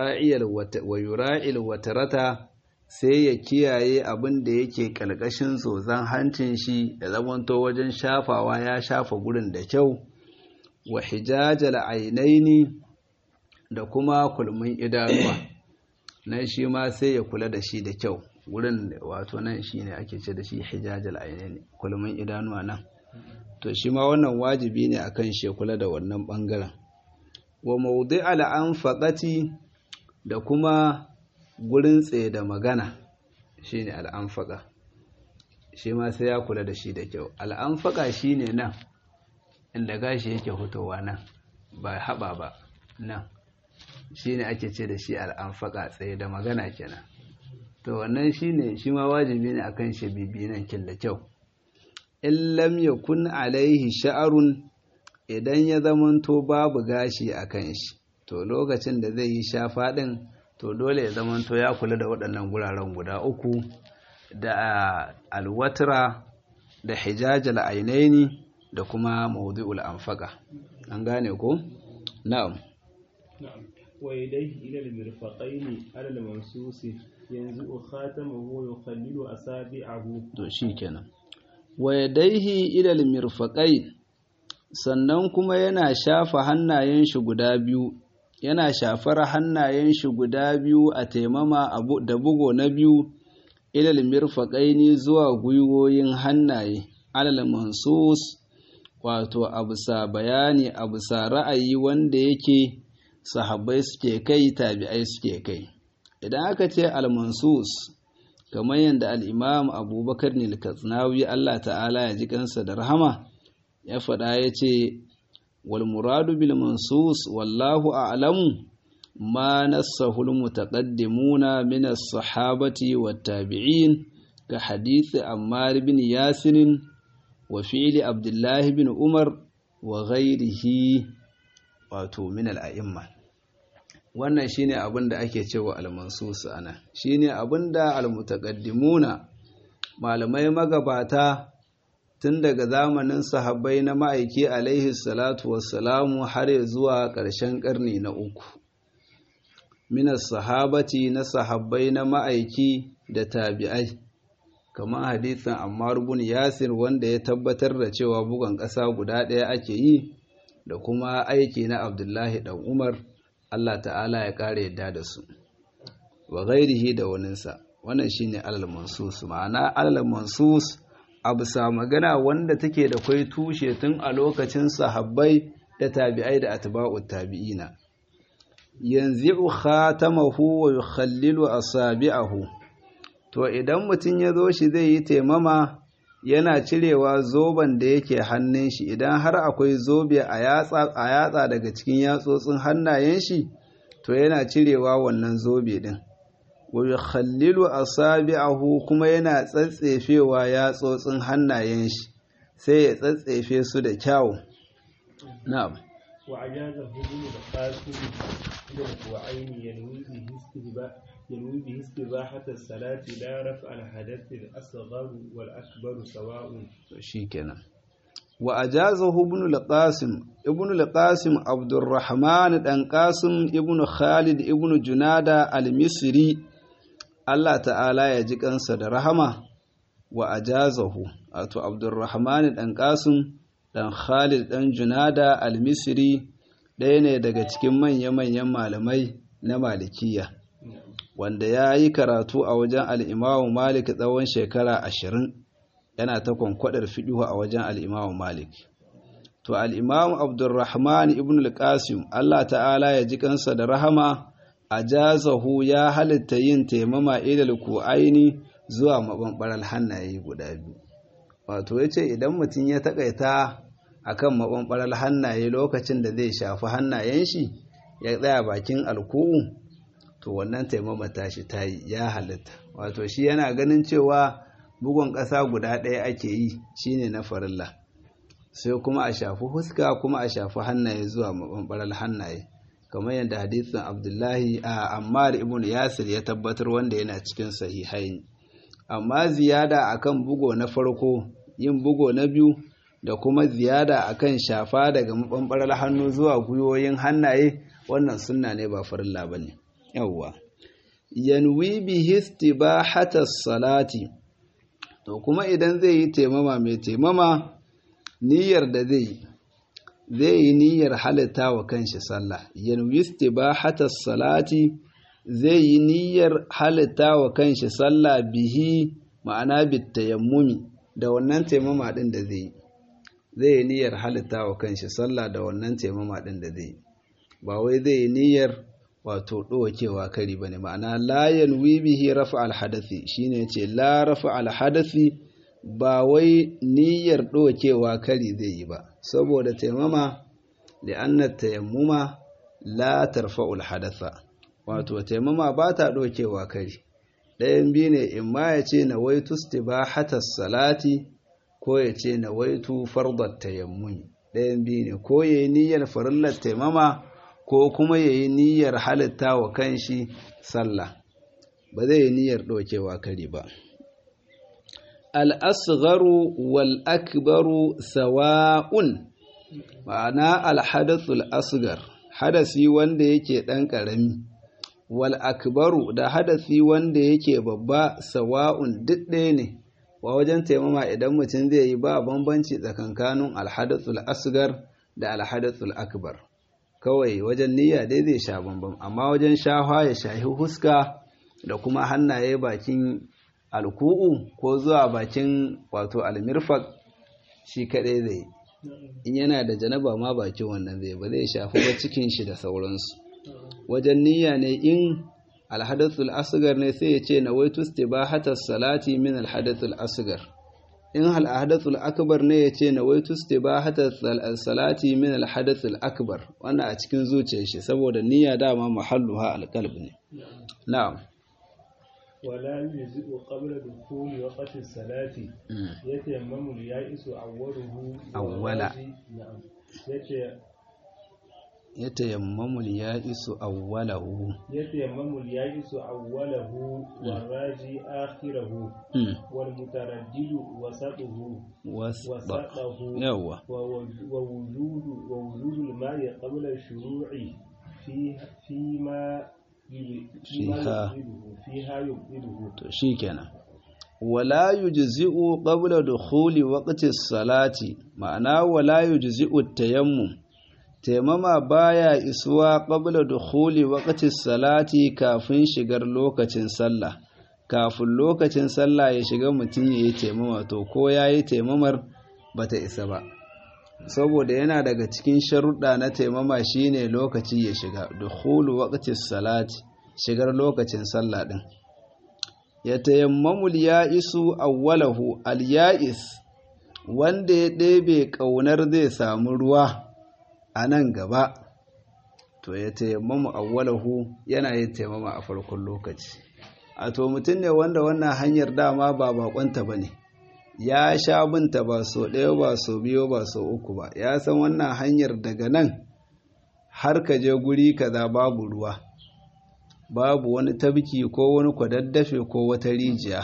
wayura'il watarata sai ya kiyaye abin da yake kalkashin zozan hancin shi da zamanto wajen shafawa ya shafa gurin da kyau wa hijajal ainaini da kuma kulmin idanuwa nan shi ma sai ya kula da shi da kyau gurin wato nan shine ake ce da shi hijajal ainaini kulmin idanuwa nan to shi ma wannan wajibi ne akan shi ya kula da wannan bangaren wa mawdi'al anfaqati da kuma gurin tsaye da magana shine al'anfaqa shi ma sai ya kula da shi da kyau al'anfaqa shine nan inda gashi yake hutowa nan ba haba ba nan shine ake ce da shi al'anfaqa tsaye da magana kenan to wannan shine shi ma wajibi ne akan shi bibi nan kin da kyau in lam yakun alaihi sha'arun idan ya zamanto babu gashi a kan shi to lokacin da zai yi shafa ɗin to dole ya zamanto ya kula da waɗannan guraren guda uku da alwatra da hijajal ainaini da kuma mawdu'ul anfaqa an gane ko na'am نعم ويديه إلى المرفقين على المنصوص ينزع خاتمه ويخلل أصابعه to shikenan wa yadaihi ila almirfaqain sannan kuma yana shafa hannayen shi guda biyu yana shafar hannayen shi guda biyu a taimama abu da bugo na biyu ilal mirfaqaini zuwa gwiwoyin hannaye alal mansus wato abusa bayani abusa ra'ayi wanda yake sahabbai suke kai tabi'ai suke kai idan aka ce al-mansus kamar yadda al-imam abubakar ne al Allah ta'ala ya ji kansa da rahama ya faɗa ya ce walmuradu bil mansus wallahu a'lamu ma nassahu almutaqaddimuna min as-sahabati wat-tabi'in ka hadith Ammar bin Yasir wa fi'li Abdullah bin Umar wa ghairihi wato min al-a'imma wannan shine abin da ake cewa al-mansus ana shine abin da al-mutaqaddimuna malamai magabata tun daga zamanin sahabbai na ma'aiki alaihi salatu wassalamu har zuwa ƙarshen ƙarni na uku minas sahabati na sahabbai na ma'aiki da tabi'ai kamar hadithin ammar bin yasir wanda ya tabbatar da cewa bugan ƙasa guda ɗaya ake yi da kuma aiki na abdullahi dan umar allah ta'ala ya ƙara yadda da su wa gairihi da waninsa wannan shine alal mansus ma'ana alal mansus a bisa magana wanda take da kwai tushe tun a lokacin sahabbai da tabi'ai da atba'ut tabi'ina yanzu khatamahu wa yukhallilu asabi'ahu to idan mutum ya zo shi zai yi taimama yana cirewa zoben da yake hannun shi idan har akwai zobe a yatsa daga cikin yatsotsin hannayen shi to yana cirewa wannan zobe din wa yukhallilu asabi'ahu kuma yana tsatsefewa yatsotsin hannayen shi sai ya tsatsefe su da kyau na'am وعجازه ابن القاسم إلى الكوعين ينوي به استباح ينوي به استباحة الصلاة لا رفع الحدث الأصغر والأكبر سواء شيكنا وأجازه ابن القاسم ابن القاسم عبد الرحمن بن قاسم ابن خالد ابن جنادة المصري الله تعالى يجيك أنسى رحمه وأجازه أتو عبد الرحمن بن قاسم dan Khalid dan Junada al-Misri ɗaya ne daga cikin manya-manyan malamai na Malikiya wanda ya yi karatu a wajen al'imamu Malik tsawon shekara ashirin yana ta kwankwadar fiɗihu a wajen al'imamu Malik. To al'imamu Abdurrahman ibn al-Qasim Allah ta'ala ya ji kansa da rahama a jazahu ya halitta yin taimama ilal aini zuwa maɓanɓarar hannaye guda biyu. wato ya ce idan mutum ya takaita a kan maɓanɓarar hannaye lokacin da zai shafi hannayen shi ya tsaya bakin alku'u to wannan taimama tashi ta yi ya halitta wato shi yana ganin cewa bugun ƙasa guda ɗaya ake yi shine na farilla sai kuma a shafi huska kuma a shafi hannaye zuwa maɓanɓarar hannaye kamar yadda hadisin abdullahi a ammar ibn yasir ya tabbatar wanda yana cikin sahihain amma ziyada akan bugo na farko yin bugo na biyu da kuma ziyada akan shafa daga mabambarar hannu zuwa gwiwoyin hannaye wannan sunna ne ba farilla bane yawwa yanwi bihi istibahata salati to kuma idan zai yi taimama mai taimama niyyar da zai yi zai yi niyyar halitta wa kanshi sallah yanwi istibahata salati zai yi niyyar halitta wa kanshi sallah bihi ma'ana bitayammumi da wannan taimama din da zai zai yi niyyar halitta wa kanshi sallah da wannan taimama din da zai ba wai zai yi niyyar wato ɗokewa kari bane ma'ana la yanwi bihi rafa alhadathi shine ce la rafa alhadathi ba wai niyyar ɗokewa kari zai yi ba saboda taimama da anna tayammuma la tarfa'ul hadatha wato taimama ba ta ɗokewa kari ɗayan biyu ne in ma ya ce na waitu hatas salati ko ya ce na waitu fardar tayammumi ɗayan biyu ne ko ya yi niyyar farillar taimama ko kuma ya yi niyyar halitta wa kanshi sallah ba zai yi niyyar ɗokewa kari ba al'asgharu wal akbaru sawa'un ma'ana alhadathul asgar hadasi wanda yake ɗan ƙarami wal akbaru da hadasi wanda yake babba sawa'un duk ɗaya ne wa wajen taimama idan mutum zai yi ba bambanci tsakankanin alhadathul asgar da alhadathul akbar kawai wajen niyya dai zai sha bambam amma wajen shahwa ya shahi huska da kuma hannaye bakin alku'u ko zuwa bakin wato almirfak shi kaɗai zai in yana da janaba ma bakin wannan zai ba zai shafi ba cikin shi da sauransu wajen niyya ne in alhadathul asgar ne sai ya ce na waitu istibahata salati min alhadathul asgar in alhadathul akbar ne ya ce na waitu istibahata salati min alhadathul akbar wannan a cikin zuciyar shi saboda niyya dama mahalluha alqalb ne na'am ولا يجزئ قبل دخول وقت الصلاة يتيمم اليائس أوله أولا نعم يتيمم اليائس أوله يتيمم اليائس أوله والراجي آخره والمتردد وسطه وسطه يوه ووجود ووجود الماء قبل الشروع في فيما fiha fiha yubdiluhu to shikenan wala yujzi'u qabla dukhuli waqti salati ma'ana wala yujzi'u tayammum taimama baya isuwa qabla dukhuli waqti salati kafin shigar lokacin sallah kafin lokacin sallah ya shiga mutum yayi taimama to ko yayi taimamar bata isa ba saboda yana daga cikin sharuɗa na taimama shine lokaci ya shiga dukhulu waqti salati shigar lokacin sallah din ya tayammamul ya'isu awwalahu al-ya'is wanda ya ɗebe ƙaunar zai samu ruwa a nan gaba to ya taimama awwalahu yana yin taimama a farkon lokaci a to mutum ne wanda wannan hanyar dama ba bakonta ba ne ya sha binta ba so ɗaya ba so biyu ba so uku ba ya san wannan hanyar daga nan har ka je guri kaza babu ruwa babu wani tabki ko wani kwadaddafe ko wata rijiya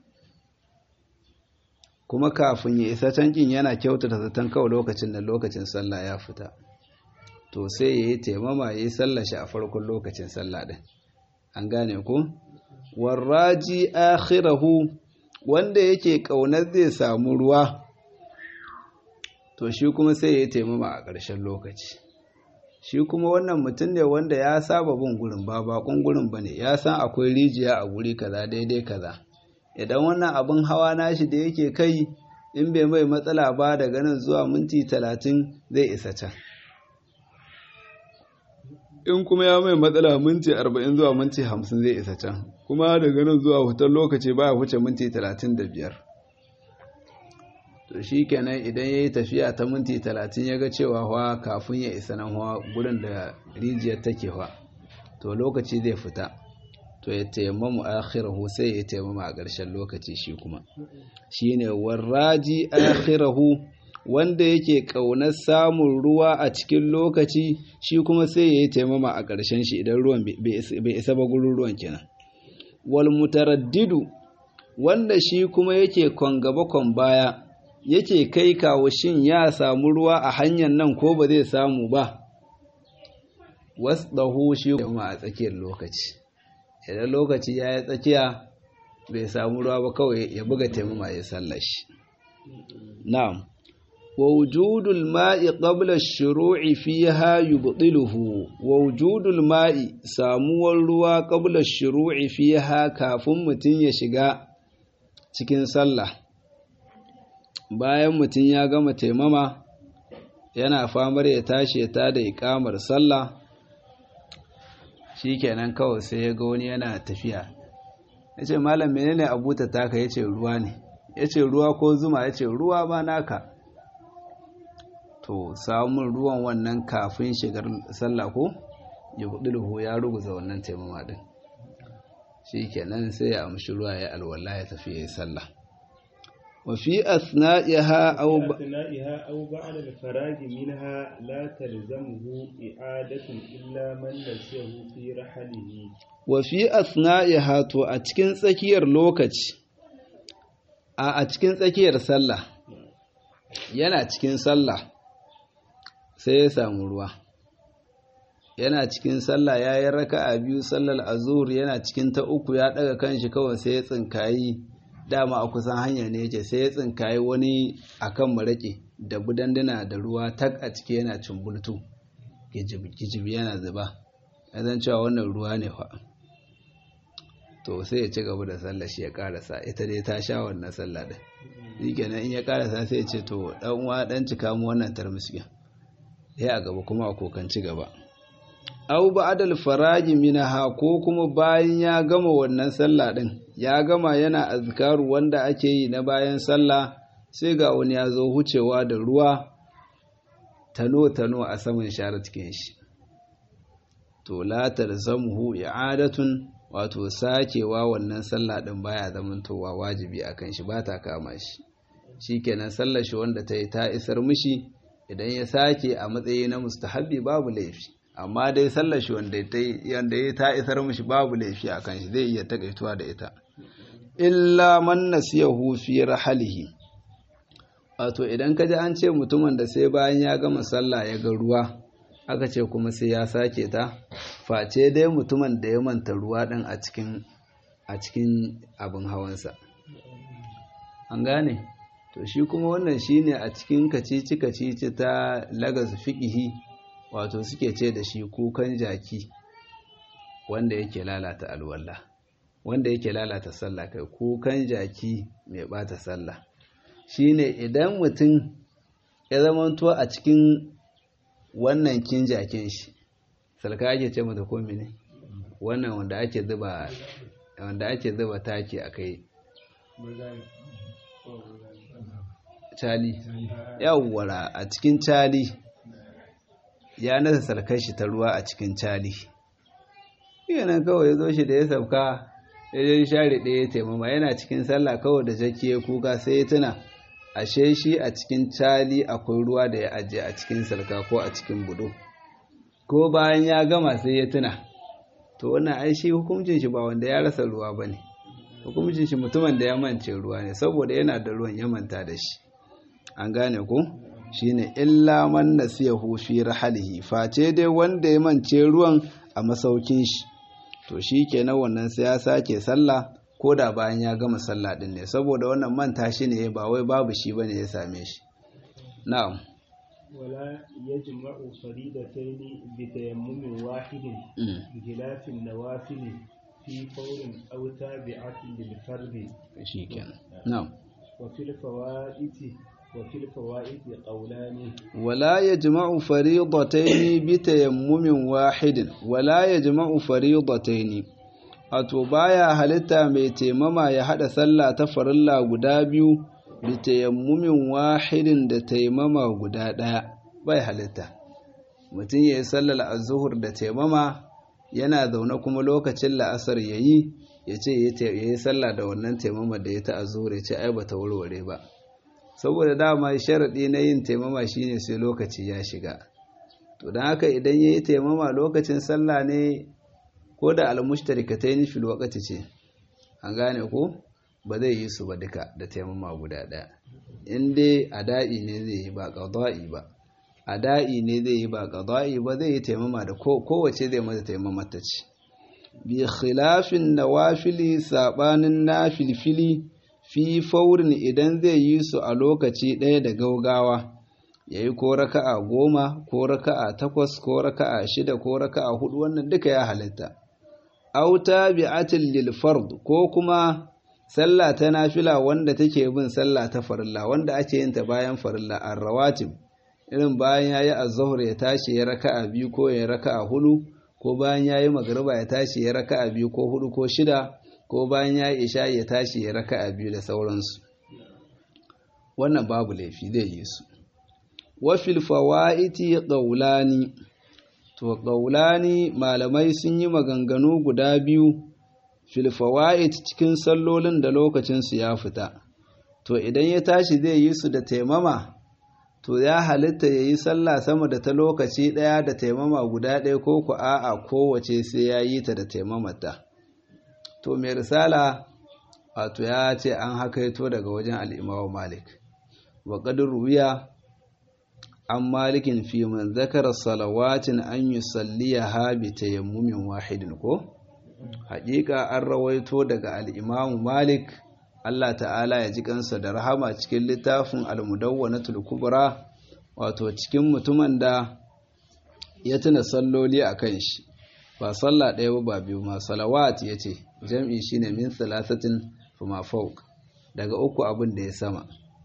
kuma kafin ya isa cankin yana kyautata zaton kawai lokacin da lokacin sallah ya fita to sai ya yi taimama ya yi sallah shi a farkon lokacin sallah ɗin an gane ku warraji akhirahu wanda yake ƙaunar zai samu ruwa to shi kuma sai ya yi taimama a ƙarshen lokaci shi kuma wannan mutum ne wanda ya saba bin gurin ba bakon gurin ba ne ya san akwai rijiya a guri kaza daidai kaza idan wannan abin hawa nashi da yake kai in bai mai matsala ba daga nan zuwa minti talatin zai isa can in kuma ya mai matsala minti arba'in zuwa minti hamsin zai isa can kuma daga nan zuwa hutar lokaci baya wuce minti talatin da biyar to shi kenan idan ya yi tafiya ta minti talatin ya ga cewa hawa kafin ya isa nan hawa gudun da rijiyar take hawa to lokaci zai fita to ya taimamu akhirahu sai ya taimama a ƙarshen lokaci shi kuma shine warraji akhirahu wanda yake ƙaunar samun ruwa a cikin lokaci shi kuma sai ya yi taimama a ƙarshen shi idan ruwan bai isa ba gurin ruwan kenan wal mutaraddidu wanda shi kuma yake kon gaba kon baya yake kai kawo shin ya samu ruwa a hanyar nan ko ba zai samu ba wasdahu shi kuma a tsakiyar lokaci idan lokaci ya yi tsakiya bai samu ruwa ba kawai ya buga taimama ya sallashi na'am wa wujudul ma'i qabla ash-shuru'i fiha yubtiluhu wa wujudul ma'i samuwar ruwa qabla ash-shuru'i fiha kafin mutun ya shiga cikin sallah bayan mutun ya gama taimama yana famar ya tashi ya tada iqamar sallah shikenan kawai sai ya ga wani yana tafiya yace malam menene abuta taka yace ruwa ne yace ruwa ko zuma yace ruwa ba naka to samun ruwan wannan kafin shigar sallah ko ya budulhu ya ruguza wannan taimama din shikenan sai ya amshi ruwa ya alwala ya tafi ya sallah wa fi asna'iha aw أثنائها أو بعد الفراغ منها لا تلزمه إعادة إلا من نسيه في رحله wa fi asna'iha to a cikin tsakiyar lokaci a a cikin tsakiyar sallah yana cikin sallah sai ya samu ruwa yana cikin sallah ya yi raka a biyu sallar azur yana cikin ta uku ya daga kanshi kawai sai ya tsinkayi dama a kusan hanya ne yake sai ya tsinkayi wani akan maraƙe da budanduna da ruwa tak a ciki yana cumbultu gijib yana zuba ya zan cewa wannan ruwa ne fa to sai ya ci gaba da sallah shi ya karasa ita dai ta sha wannan sallah din shi kenan in ya karasa sai ya ce to dan uwa dan cika mu wannan tarmiskin ya a gaba kuma a kokanci gaba au ba'dal faraji minha ko kuma bayan ya gama wannan sallah din ya gama yana azkaru wanda ake yi na bayan sallah sai ga wani ya zo hucewa da ruwa tano tano a saman share cikin shi to la talzamuhu i'adatun wato sakewa wannan sallah din baya zamantowa wajibi akan shi ba ta kama shi shikenan sallar shi wanda ta yi ta isar mishi idan ya sake a matsayi na mustahabbi babu laifi amma dai sallar shi wanda ya ta isar mishi babu laifi a kan shi zai iya takaituwa da ita illa man nasiyahu fi rahalihi wato idan ka ji an ce mutumin da sai bayan ya gama sallah ya ga ruwa aka ce kuma sai ya sake ta face dai mutumin da ya manta ruwa din a cikin a cikin abin hawansa an gane to shi kuma wannan shine a cikin kacici kacici ta lagas fiqihi wato suke ce da shi kukan jaki wanda yake lalata alwala wanda yake lalata sallah kai kukan jaki mai bata sallah shine idan mutum ya zamanto a cikin wannan kin jakin shi salka ake ce mata komi ne wannan wanda ake zuba wanda ake zuba taki a kai cali yawwara a cikin cali ya nasa salkar shi ta ruwa a cikin cali nan kawai ya zo shi da ya sauka ya je share ɗaya ya taimama yana cikin sallah kawai da jaki ya kuka sai ya tuna ashe shi a cikin cali akwai ruwa da ya ajiye a cikin salka ko a cikin budo ko bayan ya gama sai ya tuna to wannan ai shi hukuncin shi ba wanda ya rasa ruwa ba ne hukuncin shi mutumin da ya mance ruwa ne saboda yana da ruwan ya manta da shi an gane ku shine illa man nasiyahu fi rahalihi face dai wanda ya mance ruwan a masaukin shi to shi kenan wannan sai ya sake sallah ko da bayan ya gama sallah din ne saboda wannan manta shi ne ba wai babu shi bane ya same shi na'am ولا يجمع فريدتين بتيمم واحد بخلاف النوافل في فور أو تابعة للفرد شيكا نعم وفي الفوائد وفي الفوائد قولان ولا يجمع فريضتين بتيمم واحد ولا يجمع فريضتين wato baya halitta mai taimama ya hada sallah ta farilla guda biyu da tayammumin wahidin da taimama guda ɗaya bai halitta mutum ya yi sallar azuhur da taimama yana zaune kuma lokacin la'asar ya yi ya ce ya yi sallah da wannan taimama da ya ta azuhur ya ce ai ba ta warware ba saboda dama sharaɗi na yin taimama shine sai lokaci ya shiga to don haka idan ya yi taimama lokacin sallah ne ko da almushtarikatai ni fil waqti ce an gane ko ba zai yi su ba duka da taimama guda ɗaya in dai ada'i ne zai yi ba qada'i ba ada'i ne zai yi ba qada'i ba zai yi taimama da kowace zai mata taimama ta ce bi khilafin nawafili sabanin nafilfili fi faurin idan zai yi su a lokaci ɗaya da gaugawa ya yi ko raka'a goma ko raka'a takwas ko raka'a shida ko raka'a hudu wannan duka ya halitta auta bi'atin lil fard ko kuma sallah ta nafila wanda take bin sallah ta farilla wanda ake yin ta bayan farilla ar-rawatib irin bayan yayi az-zuhr ya tashi ya raka'a biyu ko ya raka'a hudu ko bayan yayi magriba ya tashi ya raka'a biyu ko hudu ko shida ko bayan yayi isha ya tashi ya raka'a biyu da sauransu wannan babu laifi zai yi su wa fil fawaiti qawlani to qawlani malamai sun yi maganganu guda biyu fil fawaid cikin sallolin da lokacin su ya fita to idan ya tashi zai yi su da taimama to ya halitta ya yi sallah sama da ta lokaci ɗaya da taimama guda ɗaya ko ku a'a kowace sai ya yi ta da taimamata to mai risala wato ya ce an hakaito daga wajen al'imawa malik wa ƙadar ruwiya an malikin fi man zakara salawatin an yi salliya ha bi tayammumin wahidin ko haƙiƙa an rawaito daga al'imamu malik Allah ta'ala ya ji kansa da rahama cikin littafin al-mudawwanatul kubra wato cikin mutumin da ya tuna salloli a kan shi ba salla ɗaya ba ba biyu ma salawat ya ce jam'i shine min salasatin fuma fauk daga uku abin da ya sama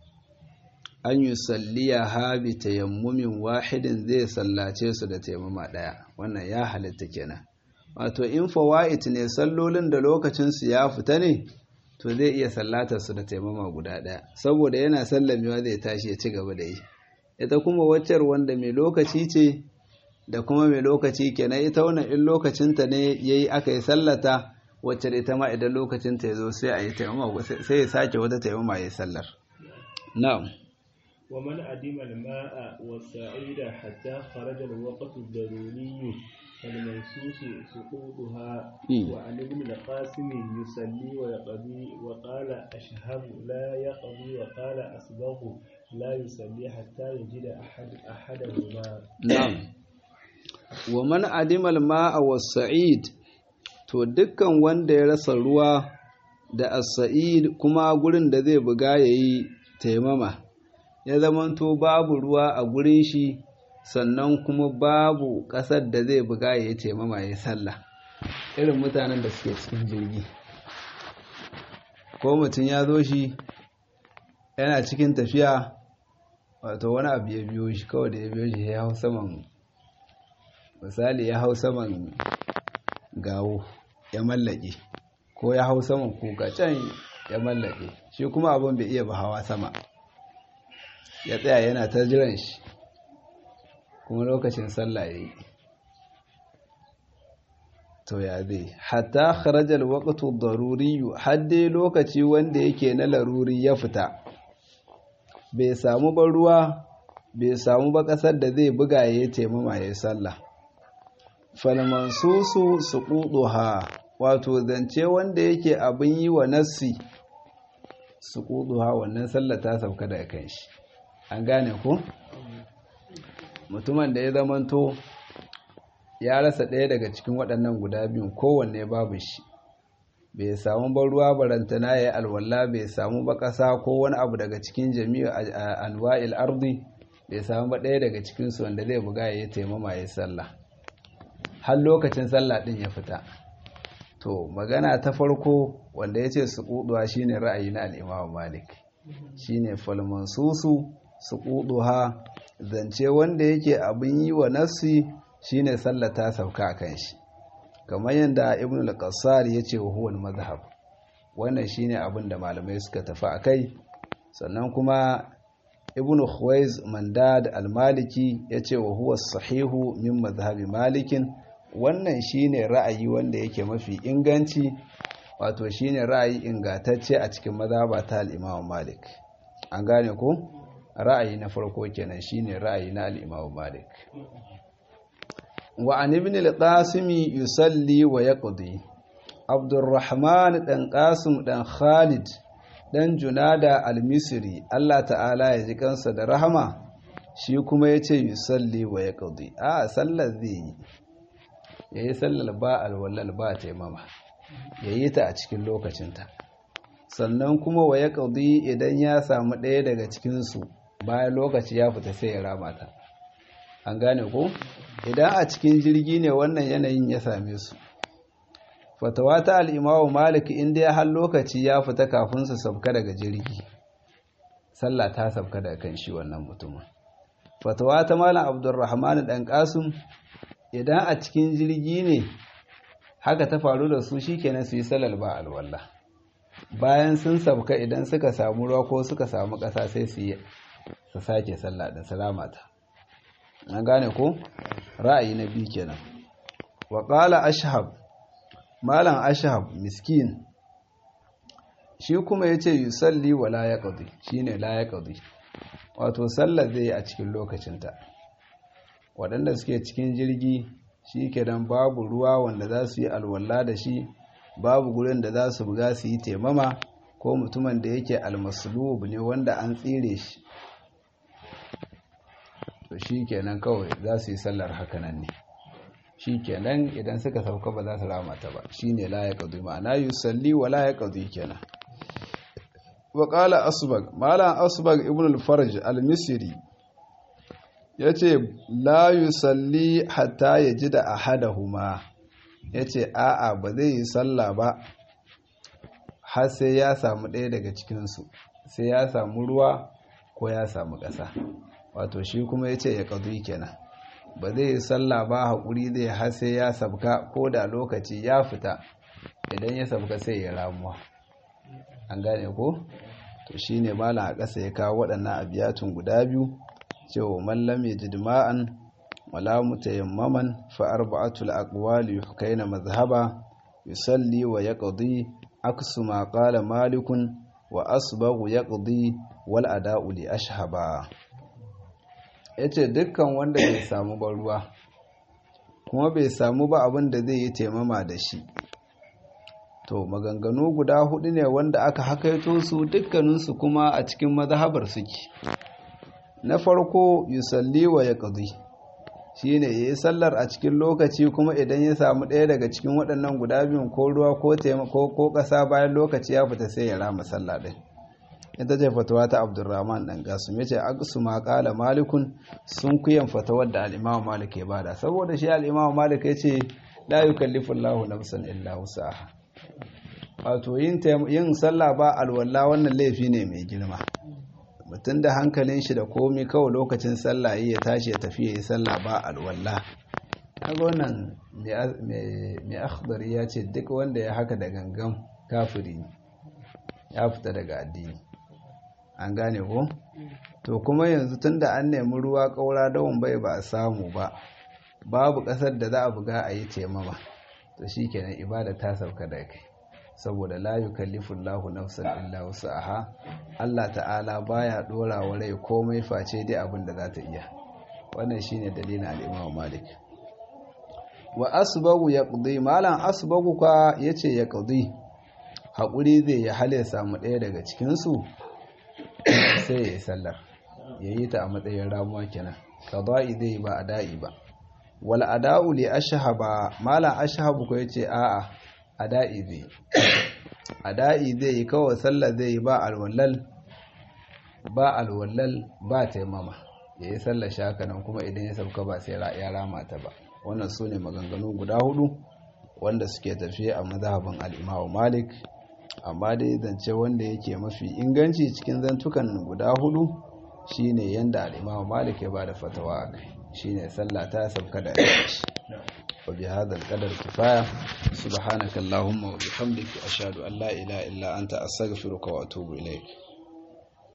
an yi salliya habi tayammumin wahidin zai sallace su da taimama ɗaya wannan ya halitta kenan wato in fawa'it ne sallolin da lokacinsu ya fita ne to zai iya sallatar su da taimama guda ɗaya saboda yana sallamewa zai tashi ya ci gaba da yi ita kuma waccar wanda mai lokaci ce da kuma mai lokaci kenan ita wannan in lokacinta ne yayi aka yi sallata wacce ita ma idan lokacinta ya zo sai a yi taimama sai ya sake wata taimama ya sallar na'am ومن أدم الماء والسعيد حتى خرج الوقت الضروري فالمنسوس سقوطها وعن ابن القاسم يصلي ويقضي وقال أشهب لا يقضي وقال أصبغ لا يصلي حتى يجد أحد أحدهما نعم ومن أدم الماء والسعيد to dukkan wanda ya rasa ruwa da as-sa'id kuma gurin da zai buga yayi taimama ya zamanto babu ruwa a gurin shi sannan kuma babu ƙasar da zai buga ya yi taimama ya yi sallah irin mutanen da suke cikin jirgi ko mutum ya zo shi yana cikin tafiya wato wani abu ya biyo shi kawai da ya biyo shi ya hau saman misali ya hau saman gawo ya mallake ko ya hau saman kuka can ya mallake shi kuma abin bai iya ba hawa sama ya tsaya yana ta jiran shi kuma lokacin sallah ya yi to ya zai hatta kharajar waƙatu daruriyu hadde lokaci wanda yake na laruri ya fita bai samu ba ruwa bai samu ba ƙasar da zai buga ya yi taimama ya yi sallah falmansusu su ha wato zance wanda yake abin yi wa nassi su ha wannan sallah ta sauka daga kan shi an gane ku mutumin da ya zamanto ya rasa ɗaya daga cikin waɗannan guda biyun kowanne babu shi bai samu ban ruwa barantana ya yi alwala bai samu ba ƙasa ko wani abu daga cikin jami'a anwa'il ardi bai samu ba ɗaya daga cikinsu wanda zai buga ya yi taimama ya yi sallah har lokacin sallah ɗin ya fita to magana ta farko wanda ya ce su ƙuduwa shine ra'ayi na al'imamu malik shine falmansusu su ƙuduwa zance wanda yake abin yi wa nassi shine sallah ta sauka a kan shi kamar yadda ibn al-qassar ya ce wa huwal mazhab wannan shine abin da malamai suka tafi a kai sannan kuma ibn khuwaiz mandad al-maliki ya ce wa huwa sahihu min mazhabi malikin wannan shine ra'ayi wanda yake mafi inganci wato shine ra'ayi ingantacce a cikin mazhaba ta al-imam malik an gane ko ra'ayi na farko kenan shine ra'ayi na al-imam malik wa an ibn al-qasim yusalli wa yaqdi abdurrahman dan qasim dan khalid dan junada al-misri Allah ta'ala ya ji kansa da rahama shi kuma yace yusalli wa yaqdi a sallar zai yayi sallar ba al-wallal ba taimama yayi ta a cikin lokacinta sannan kuma wa yaqdi idan ya samu ɗaya daga cikin su bayan lokaci ya fita sai ya rama ta an gane ko idan a cikin jirgi ne wannan yanayin ya same su fatawa ta al'imawu malik inda ya har lokaci ya fita kafin su sabka daga jirgi sallah ta sabka daga kan shi wannan mutumin fatawa ta malam abdurrahman dan kasum idan a cikin jirgi ne haka ta faru da su shikenan su yi salal ba alwala bayan sun sabka idan suka samu ruwa ko suka samu ƙasa sai su yi su sake sallah da salamata an gane ko ra'ayi na biyu kenan wa qala ashhab malam ashhab miskin shi kuma yace yusalli wa la yaqdi shine la yaqdi wato sallar zai a cikin lokacinta waɗanda suke cikin jirgi shi kenan babu ruwa wanda za su yi alwala da shi babu gurin da za su buga su yi temama ko mutumin da yake almaslub ne wanda an tsire shi to shi kenan kawai za su yi sallar hakanan ne shi kenan idan suka sauka ba za su ramata ba shi ne la ya ƙadu ma'ana yi salli wa la ya ƙadu kenan wa ƙala asbag malam asbag ibn al-farj al-misri ya ce la yi salli hatta ya ji da ahadahuma ya ce a'a ba zai yi sallah ba har sai ya samu ɗaya daga cikinsu sai ya samu ruwa ko ya samu ƙasa wato shi kuma ya ce ya ƙadu kenan ba zai yi sallah ba haƙuri zai har sai ya sabka ko da lokaci ya fita idan ya sabka sai ya ramuwa an gane ko to shi ne malam a ƙasa ya kawo waɗannan abiyatun guda biyu cewa mallam ya ji dima'an wala mutayammaman fa arba'atul aqwali yuhkayna mazhaba yusalli wa yaqdi aksu ma qala malikun wa asbaghu yaqdi wal ada'u li ashhaba ya ce dukkan wanda bai samu ba ruwa kuma bai samu ba abin da zai yi taimama da shi to maganganu guda hudu ne wanda aka hakaito su dukkaninsu kuma a cikin mazhabar suke na farko yusalli wa ya ƙazi shi ne ya yi sallar a cikin lokaci kuma idan ya samu ɗaya daga cikin waɗannan guda biyun ko ruwa ko ƙasa bayan lokaci ya fita sai ya rama sallah ɗin ita ce fatawa ta abdurrahman dan gasum yace aqsu ma qala malikun sun kuyan fatawar da al-imam malik ya bada saboda shi al-imam malik yace la yukallifu Allahu nafsan illa wusaha wato yin yin sallah ba alwala wannan laifi ne mai girma mutum da hankalin shi da komi kawai lokacin sallah ya tashi ya tafi yayi sallah ba alwala kaga wannan mai akhdari ya ce duk wanda ya haka da gangan kafiri ne ya fita daga addini an gane ko to kuma yanzu tunda an nemi ruwa kaura dawon bai ba a samu ba babu kasar da za a buga a yi taimama to shikenan ibada ta sauka da kai saboda la yukallifu Allahu nafsan illa wus'aha Allah ta'ala baya dora wa rai komai face dai abin da za ta iya wannan shine dalilin al-Imam Malik wa asbagu yaqdi malan asbagu ka yace yaqdi hakuri zai ya hale samu ɗaya daga cikin su sai ya yi sallar yayi ta a matsayin ramuwa kenan qada'i zai ba ada'i ba wal ada'u li ashhaba malan ashhabu ko yace a'a ada'i zai ada'i zai yi kawai sallar zai yi ba alwallal ba alwallal ba taimama ya yi sallar shakanan kuma idan ya sauka ba sai ya rama ta ba wannan su ne maganganu guda hudu wanda suke tafiye a mazhabin al'imamu malik amma dai zance wanda yake mafi inganci cikin zantukan guda hudu shine yanda al'imamu malik ya ba da fatawa a kai shine sallah ta sauka da shi وبهذا القدر كفاية سبحانك اللهم وبحمدك أشهد أن لا إله إلا أنت أستغفرك وأتوب إليك